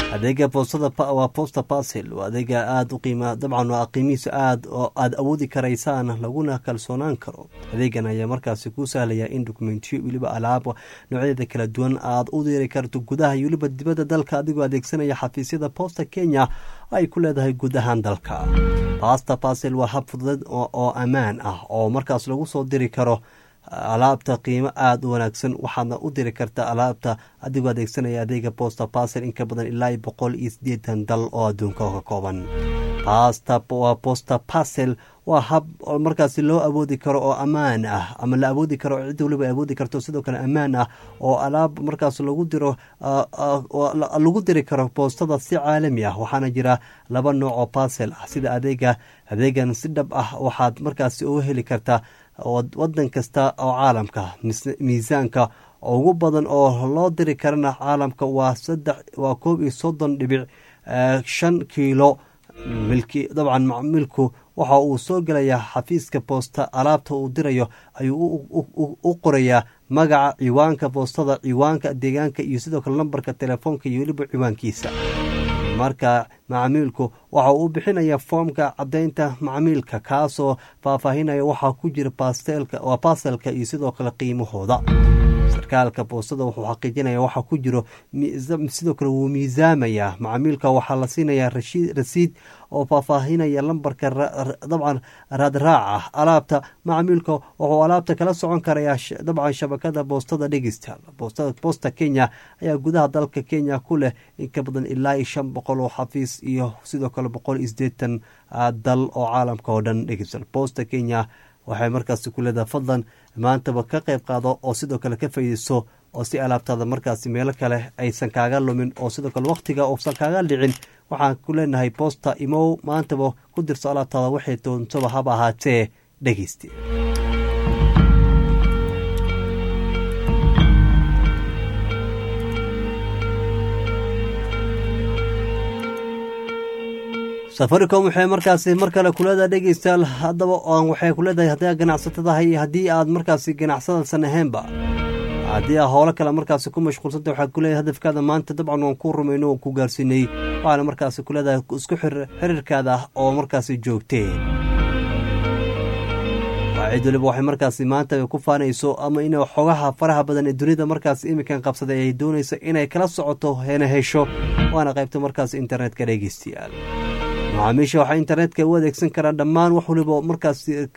adeega boostada waa posta basel waa adeega aada u qiima dabcan waa qiimihiisa aad oo aada awoodi karaysaan laguna kalsoonaan karo adeegan ayaa markaasi kuu sahlaya in dokumentiyo weliba alaab noocyadeeda kala duwan aada u diri karto gudaha iyo weliba dibadda dalka adigoo adeegsanaya xafiisyada posta kenya ay ku leedahay guud ahaan dalka basta basel waa hab fududeed oo ammaan ah oo markaas lagu soo diri karo alaabta qiimo aada u wanaagsan waxaadna u diri kartaa alaabta adigoo adeegsanaya adeega posta basel in ka badan ilaa boqol iyo siddeetan dal oo adduunka ka kooban basta waa posta basel waa hab markaasi loo awoodi karo oo ammaan ah ama la awoodi karo oo cid waliba awoodi karto sidoo kale ammaan ah oo alaab markaas lagu diro lagu diri karo boostada si caalami ah waxaana jira laba nooc oo basel ah sida adeega adeegan si dhab ah waxaad markaasi uga heli kartaa wadan kasta oo caalamka miisaanka ugu badan oo loo diri karana caalamka waa saddex waa koob iyo soddon dhibic shan kiilo milki dabcan macmiilku waxa uu soo gelayaa xafiiska boosta alaabta uu dirayo ayuu u qorayaa magaca ciwaanka boostada ciwaanka deegaanka iyo sidoo kale lambarka telefoonka iyo weliba ciwaankiisa marka macmiilku waxa uu bixinaya foomka cadaynta macmiilka kaasoo faahfaahinaya waxaa ku jira waa baselka iyo sidoo kale qiimahooda sarkaalka boostada wuxuu xaqiijinaya waxa ku jiro sidoo kale wuu miisaamayaa macmiilka waxaa la siinayaa rasiid oo faahfaahinaya lambarka dabcan raadraaca alaabta macmiilka wuxuu alaabta kala socon karayaa dabcan shabakada boostada dhegistal boosta kenya ayaa gudaha dalka kenya ku leh in ka badan ilaa iyo shan boqol oo xafiis iyo sidoo kale boqol iyo sideetan dal oo caalamka oo dhan dhegistal boosta kenya waxay markaasi ku leedahay fadlan maantaba ka qayb qaado oo sidoo kale ka faa'iideyso oo si alaabtaada markaasi meelo kale aysan kaaga lumin oo sidoo kale wakhtiga uusan kaaga dhicin waxaan ku leenahay boosta imow maantaba ku dirso alaabtaada waxay doontoba haba ahaatee dhegeyste safaricom waxay markaasi mar kale kuleedahay dhegeystayaal haddaba waxay kuleedahay haddii ganacsatadahay haddii aad markaasi ganacsadasan ahaynba haddii aa howlo kale markaasi ku mashquulsanta waxaa kuleedahay hadafkaada maanta dabcan waan ku rumayno waan ku gaarsiinay waxaana markaasi kuleedahay isku xiriirkaada oo markaasi joogtee cid waliba waxay markaasi maanta ku faanayso ama in xogaha faraha badan ee dunida markaas iminkan qabsaday ay doonayso inay kala socoto hena hesho waana qaybta markaas internetka dhegeystayaal macaamiisha waxaa internetka u adeegsan karaa dhammaan wax waliba markaas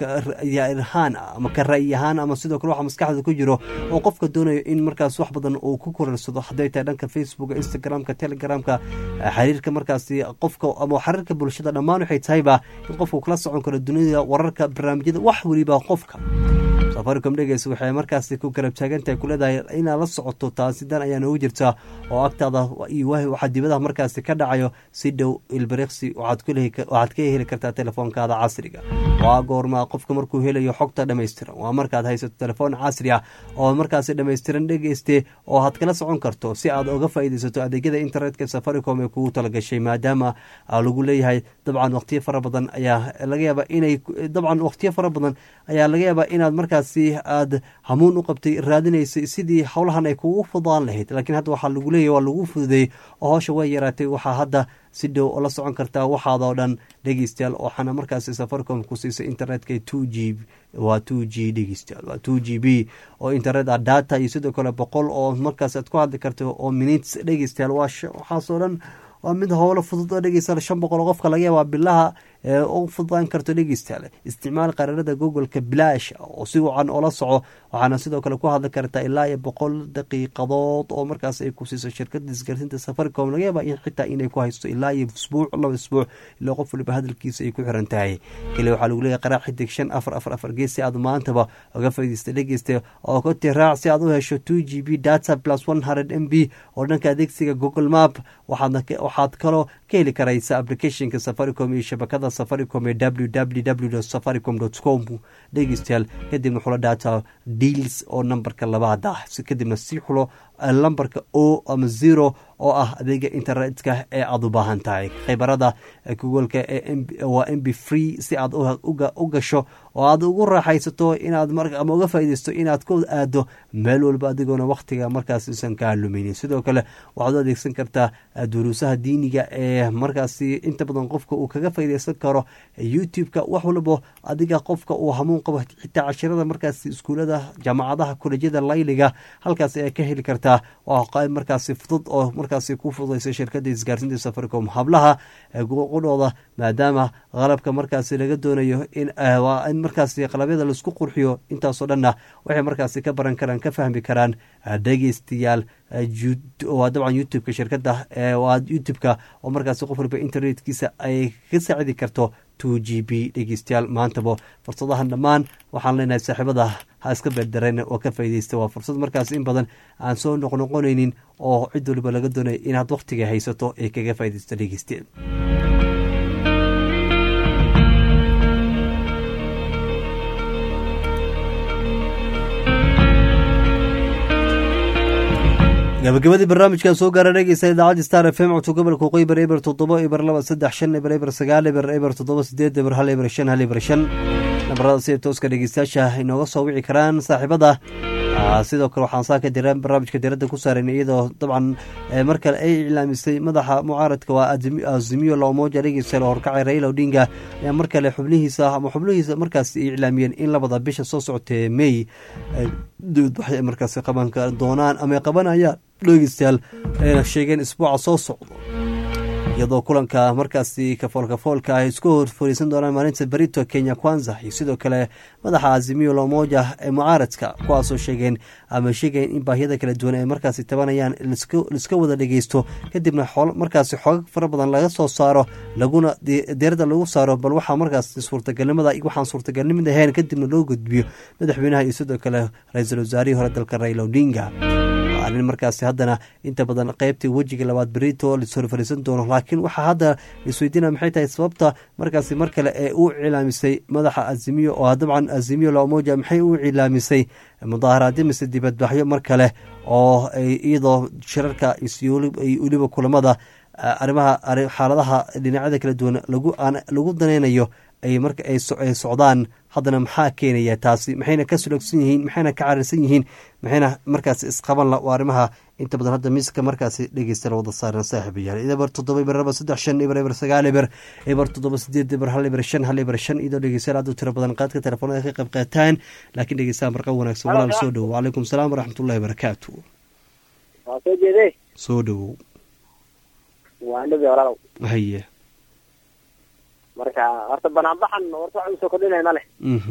ra'yahaan ama ka ra'yi ahaan ama sidoo kale waxa maskaxda ku jiro oo qofka doonayo in markaas wax badan uu ku korarsado hadday tahay dhanka facebooka instagramka telegramka xiriirka markaasi qofka ama xiriirka bulshada dhammaan waxay tahayba in qofku kala socon karo dunida wararka barnaamijyada wax weliba qofka safaricom dhegeys waxay markaasi ku garab taagantahay kuleedahay inaad la socoto taasi dan ayaa noogu jirta oo agtaada iyo waxaa dibadaha markaasi ka dhacayo si dhow ilbiriqsi waxaad ka heli kartaa telefoonkaada casriga waa goormaa qofka markuu helayo xogta dhammaystiran waa markaad haysato telefoon casri ah oo markaasi dhammaystiran dhegeyste oo aad kala socon karto si aad uga faa'iidaysato adeegyada internetka safaricom ee kugu talagashay maadaama lagu leeyahay dabcan waqtiyo fara badan ayaa laga yaaba inay dabcan waqtiyo fara badan ayaa laga yaabaa inaad markaasi aad hamuun u qabtay raadinaysay sidii howlahan ay kugu fudaan lahayd laakiin hadda waxaa lagu leeyahy waa lagu fududeeyey oo howsha way yaraatay waxaa hadda si dhow oo la socon kartaa waxaadoo dhan dhegeystayaal waxaana markaasi safaricom ku siisay internetka two g waa two g dhegeystayaal waa two g b oo internet ah data iyo sidoo kale boqol oo markaas aad ku hadli karto oo minutes dhegeystayaal waa waxaasoo dhan waa mid howlo fudud oo dhegeystayaal shan boqol oo qofka laga yaabaa bilaha ee u fududaan karto dhegeystayaal isticmaal qaraarada googoleka bilaash oo si wacan oola soco waxaana sidoo kale ku hadli kartaa ilaa iyo boqol daqiiqadood oo markaas ay ku siiso shirkada isgaarsiinta safaricom laga yaaba in xitaa inay ku haysto ilaa iyo isbuuc laba isbuuc ilaa qof waliba hadalkiisa ay ku xiran tahay kale waxaa lagu leeyahay qaraac xidig shan afar afar afar gees si aad maantaba uga faa'iidaysta dhegeysta oo ka tiraac si aad u hesho two g b data plus one hundred m b oo dhanka adeegsiga google map waxaadna waxaad kaloo ka heli karaysa applicationka safaricom iyo shabakada safaricom ee www safaricom com dhegeystayaal kadibna xulo data deals oo nambarka labaad ah kadibna si xulo lambarka o ama zero oo ah adeega internetka ee aad u baahan tahay khibarada googolka waa m b free si aad u gasho oo aad ugu raaxaysato inaad ama uga faaideysto inaad ku aado meel walba adigoona wakhtiga markaas usan kaa luminin sidoo kale waxaad u adeegsan kartaa duruusaha diiniga ee markaasi inta badan qofka uu kaga faaideysan karo youtube-ka wax walbo adiga qofka uu hamuun qabo xitaa cashirada markaasi iskuulada jaamacadaha kolejyada layliga halkaas ayaa ka heli kartaa waa qayb markaasi fudud oo markaasi ku fududaysa shirkada isgaarsiinta safaricom hablaha qudhooda maadaama qalabka markaasi laga doonayo in in markaasi qalabyada laisku qurxiyo intaasoo dhanna waxay markaasi ka baran karaan ka fahmi karaan dhegeystayaal waa dabcan youtube-ka shirkada waa youtube-ka oo markaasi qof walba internetkiisa ay ka saacidi karto two g b dhegeystayaal maantaba fursadahan dhammaan waxaan leenahay saaxiibada ha iska beerdareen oo ka faaideysta waa fursad markaas in badan aan soo noqnoqonaynin oo cid waliba laga doonaya inaad wakhtiga haysato ee kaga faaideysto dhegeystayaal gabagabadii barnaamijkan soo gaara dhegeysta idaacadda star f m codka gobolka qoybar eber toddoba eber laba saddex shan eber eber sagaal eber eber toddoba sideed eber hal eber shan hal eber shan nabarada sida tooska dhegeystayaasha inooga soo wici karaan saaxiibada sidoo kale waxaan saaka dira barnaamijka diradda ku saaran iyadoo dabcan mar kale ay iclaamisay madaxa mucaaradka waa azimiyo laomoja dhegeystayaal oo horkacay raila odinga ayaa mar kale xubnihiisa ama xubnihiisa markaas ay iclaamiyeen in labada bisha soo socotee may dibadbaxay markaasi qaban doonaan ama qabanayaan dhegeystayaal ayna sheegeen isbuuca soo socdo iyadoo kulanka markaasi kafoolkafoolka ay isku hor fariisan doonaan maalinta berito kenya kwanza iyo sidoo kale madaxa azimiyo lomoja ee mucaaradka kuwaasoo sheegeen ama sheegayen in baahiyada kala duwan ay markaasi tabanayaan laiska wada dhegeysto kadibna markaasi xoogag fara badan laga soo saaro laguna deerada lagu saaro bal waxaa markaas suurtagalnimada waxaan suurtagalnimid ahayn kadibna loo gudbiyo madaxweynaha iyo sidoo kale ra-iisul wasaarihii hore dalka raila odinga arrin markaasi haddana inta badan qeybtii wejiga labaad berito lashor fariisan doono laakiin waxaa hadda laisweydiina maxay tahay sababta markaasi mar kale ee u cilaamisay madaxa azimiyo oo dabcan azimiyo lamoja maxay u cilaamisay mudaaharaadyo mise dibadbaxyo mar kale oo iyadoo shirarka weliba kulamada arrimaha xaaladaha dhinacyada kala duwan lagu daneynayo ay marka ay socdaan haddana maxaa keenaya taasi maxayna ka sulogsan yihiin maxayna ka carirsan yihiin maxayna markaasi isqaban waa arrimaha inta badan hadda miiska markaasi dhegeysta wada saaran saaxiibayaal eber toddoba eber laba saddex shan eber eber sagaal eber eber toddoba sideed eber hal eber shan hal eber shan iyadoo dhegeystayaal aad u tiro badan qaadka telefoonada ka qayb qaataan laakiin dhegeystaha marqa wanaagsan walaal soo dhowo wacalaykum salaam waraxmatullahi barakaatu waa soo jeedee soo dhowow waa dhabi walaalow haye marka horta banaanbaxan horta wax usoo kordhinay ma leh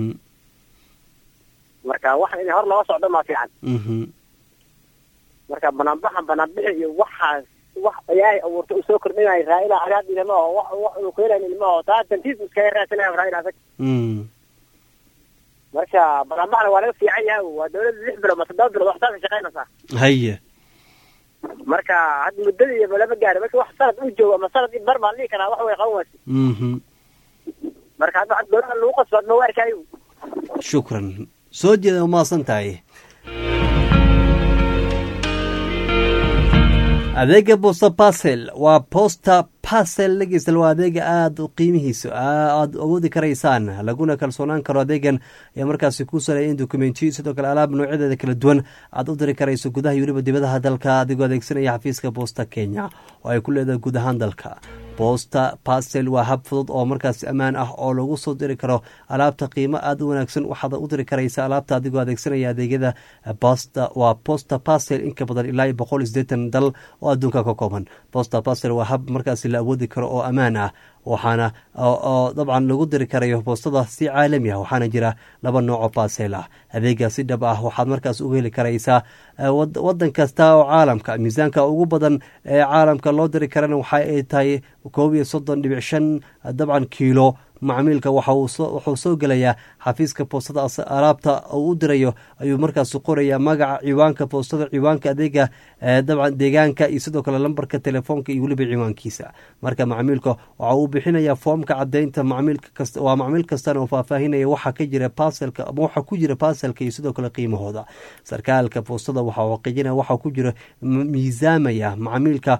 marka wax in hor looga socdo maa fiican marka banaanbaxan banaanbixi iyo waxaas wax ilaahay abuurta usoo kordhinaya raa'ila agaad ilama oo wax wax uu keenayn ilma oo taa tantiis iskaga raadsanaya raa'ila asag marka banaanbaxna waa laga fiican yahay waa dawladda lix bilood ma toddoba bilood wax saasa shaqaynaysaa haye marka hadda muddada iyo lama gaari marka wax sanad u joogo ama sanad bar maan dhihi karaa wax way qaban waysa marka hadda wax dowladda lagu qasbaad ma waarkaayo shukran soo jeeda umaasan tahay adeega bosta basel waa posta basel dhegeysta waa adeega aada qiimihiisa aada awoodi karaysaan laguna kalsoonaan karo adeegan ayaa markaasi ku saleeya in dokumentiyo sidoo kale alaab noocyadeeda kala duwan aad u diri karayso gudaha iyo weliba dibadaha dalka adigoo adeegsanaya xafiiska boosta kenya oo ay ku leedahay guud ahaan dalka boosta basel waa hab fudud oo markaasi ammaan ah oo lagu soo diri karo alaabta qiimo aada u wanaagsan waxaad u diri karaysa alaabta adigoo adeegsanaya adeegyada bosta waa bosta basel inka badan ilaa iyo boqol iyo sideetan dal oo adduunka ka kooban bosta basel waa hab markaasi la awoodi karo oo ammaan ah waxaana oo dabcan lagu diri karayo boostada si caalami ah waxaana jira laba nooco basel ah adeega si dhab ah waxaad markaas uga heli karaysaa wadan kasta oo caalamka miisaanka ugu badan ee caalamka loo diri karana waxa ay tahay koob iyo soddon dhibic shan dabcan kiilo macmiilka waxuu soo gelayaa xafiiska boostada alaabta uu u dirayo ayuu markaas qoraya magaca ciwaanka boostada ciwaanka adeega dabcan deegaanka iyo sidoo kale lambarka telefoonka iyo weliba ciwaankiisa marka macmiilka waxa uu bixinaya foomka cadeynta waa macmiil kastana oo faahfaahinaya waxa ka jira baselka ama waxa ku jira baselka iyo sidoo kale qiimahooda sarkaalka boostada waxa xaqiijinaya waxa ku jira miisaamaya macmiilka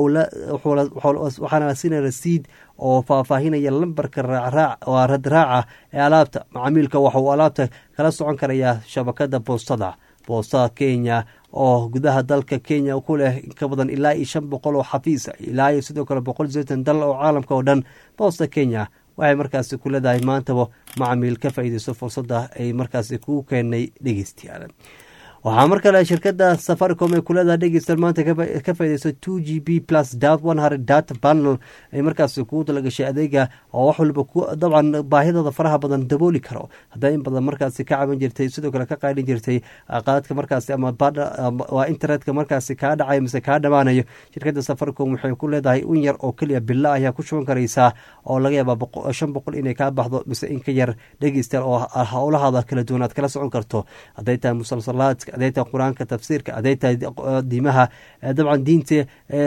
waxaana la siinaya rasiid oo faahfaahinaya lambarka raacraac radraaca ee alaabta macmiilka waxa uu alaabta kala socon karayaa shabakada boostada boostada kenya oo gudaha dalka kenya ku leh inka badan ilaa iyo shan boqol oo xafiisa ilaa iyo sidoo kale boqol seetan dal oo caalamka oo dhan boosta kenya waxay markaasi ku leedahay maantaba macmiil ka faa'iideysto fursadda ay markaasi ku keenay dhegeystayaal waxaa mar kale shirkada safaricom ay kuleedahay dhegeystayaal maanta ka faaideyso two g b plus dot one hundred data panel ay markaasi kugu talagashay adeega oo wax walba dabcan baahidooda faraha badan dabooli karo haddaa in badan markaasi ka caban jirtay sidoo kale ka qaadhin jirtay qaadka markaasi ama waa internetka markaasi kaa dhacayo mise kaa dhammaanayo shirkada safaricom waxay ku leedahay in yar oo keliya bila ayaa ku shuban karaysaa oo laga yaaba shan boqol inay kaa baxdo mise in ka yar dhegeystayaal oo howlahaada kala duwan aad kala socon karto hadday tahay musalsalaadka aday tahay qur-aanka tafsiirka aday tahay diimaha dabcan diinta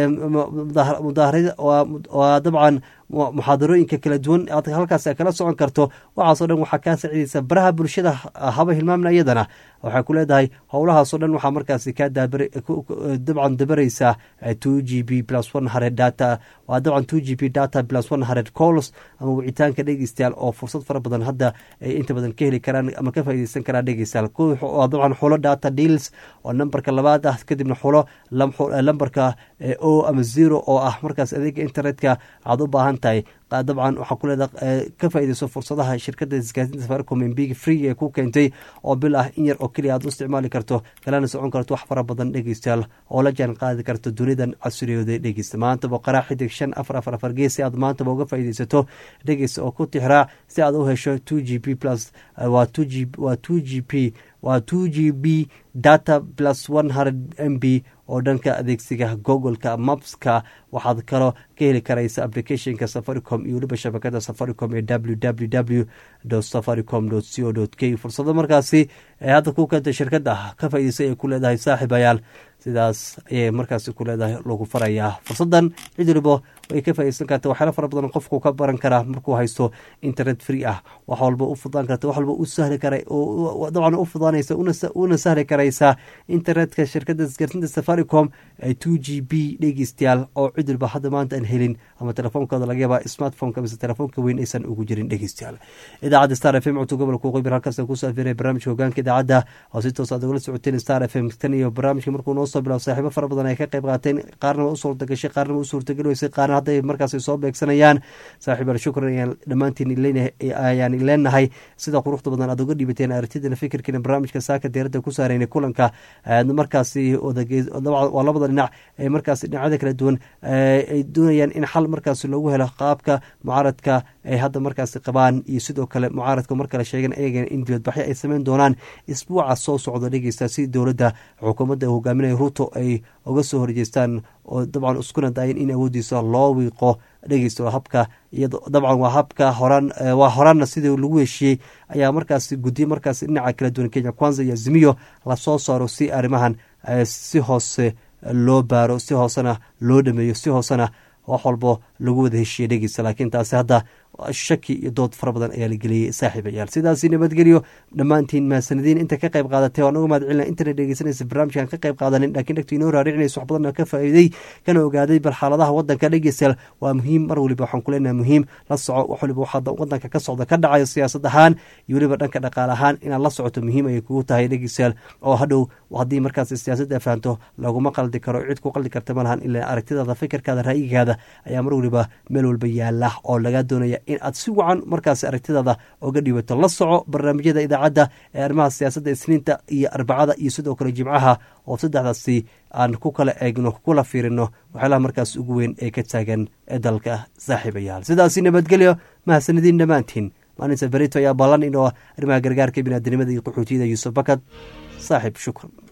mudaahara waa dabcan muxaadarooyinka kala duwan aad halkaas kala socon karto waxaasoo dhan waxaa kaa sacidaysa baraha bulshada haba hilmaamna iyadana waxay ku leedahay howlahaasoo dhan waxaa markaasi kaa dabcan dabaraysaa two g b plus one hundred data waa dabcan two g b data plus one hundred calls ama wicitaanka dhegeystayaal oo fursad fara badan hadda ay inta badan ka heli karaan ama ka faaideysan karaan dhegeystayaal waa dabcan xulo data deals oo nambarka labaad ah kadibna xulo lambarka o ama zero oo ah markaas adeega internetka aad u baahan tahay dabcan waxaa ku leeda ka faaideyso fursadaha shirkada isgaasinta safaricom mbig free ee ku keentay oo bil ah in yar oo keliya aad u isticmaali karto kalana socon karto wax fara badan dhegeystayaal oo la jaan qaadi karto dunidan casriyooda dhegeysta maantaba qaraa xidig shan afar afar afar gees si aad maantaba uga faaideysato dhegeysta oo ku tixraac si aad u hesho two g p plus waa two g waa two g p waa two g b data plus one hundred m b oo dhanka adeegsiga googoleka mapska waxaad kaloo ka heli karaysa applicationka safaricom iyo weliba shabakada safaricom ee w w w safaricom co k fursado markaasi ee hadda ku keentay shirkada ka faa'ideysay ay ku leedahay saaxiibayaal sidaas ayay markaasi ku leedahay lagu farayaa fursadan cid waliba way ka faa'ideysan karta waxyaala fara badan qofku ka baran karaa markuu haysto internet free ah wax walba u fudaan karta wax walba u sahli kara dabcan u fudaanaysa una sahli karaysaa internetka shirkada isgaarsinta safaricom ee two g b dhegeystayaal oo cid walba hadda maanta aan helin ama telefoonkooda laga yaaba smartphoneka mise telefoonka weyn aysan ugu jirin dhegeystayaal idaacadda star f m codka gobolka waqooyi halkaas kusoo afiray barnaamijka hogaanka idaacadda oo si toos aad ugala socoteen star f m tan iyo barnaamijka markuu noo soo bilaabo saaxiibo fara badan ay ka qayb qaateen qaarna waa u suurtagashay qaarna waa u suurtageli weysay qaarna hadday markaas soo beegsanayaan saaxiib al shukran ayaan dhammaantiin ayaan leenahay sida quruxda badan aad uga dhibateen aragtidana fikirkiina barnaamijka saaka diyaaradda ku saaraynay kulanka markaasi waa labada dhinac ee markaas dhinacyada kala duwan ay doonayaan in xal markaas loogu helo qaabka mucaaradka ay hadda markaasi qabaan iyo sidoo kale mucaaradka mar kale sheegan ayagan in dibadbaxyo ay sameyn doonaan isbuuca soo socda dhegeysta si dowladda xukuumadda hogaaminaya ruto ay uga soo horjeestaan oo dabcan iskuna dayan in awoodiisa loo wiiqo dhegeysto habka iyado dabcan waa habka horaan waa horaanna sidii lagu heshiiyey ayaa markaasi guddiye markaasi dhinaca kala duwan kenya kwanza iyo azimiyo lasoo saaro si arrimahan si hoose loo baaro si hoosena loo dhameeyo si hoosena wax walbo lagu wada heshiiyey dhegeysta laakiin taasi hadda shaki iyo dood fara badan ayaa la geliyey saaxiibayaal sidaasi nabadgelyo dhammaantiin mahadsanadiin inta ka qayb qaadatay waan uga mahad celina internet dhegeysanaysa barnaamijkan ka qayb qaadanin laakiin dhegtu inoo raaricinaysa wax badanna ka faa'iiday kana ogaaday bal xaaladaha waddanka dhegeystayaal waa muhiim mar waliba waxaan ku leenahay muhiim la soco wax waliba waxaa waddanka ka socda ka dhacayo siyaasad ahaan iyo weliba dhanka dhaqaale ahaan inaad la socoto muhiim ayay kugu tahay dhegeystayaal oo hadhow haddii markaas siyaasadda fahanto laguma qaldi karo cid ku qaldi karta ma lahan ilaa aragtidaada fikirkaada ra'yigaada ayaa mar waliba meel walba yaala oo laga doonaya in aad si wacan markaas aragtidaada oga dhibato la soco barnaamijyada idaacadda ee arrimaha siyaasadda isniinta iyo arbacada iyo sidoo kale jimcaha oo saddexdaasi aan ku kala eegno kula fiirino waxyaalaha markaas ugu weyn ee ka taagan ee dalka saaxiibayaal sidaasi nabadgelyo mahadsanadiin dhammaantiin maalinta berito ayaa ballan inoo arrimaha gargaarka biniaadinimada iyo qaxootiyada yuusuf bakad saaxiib shukran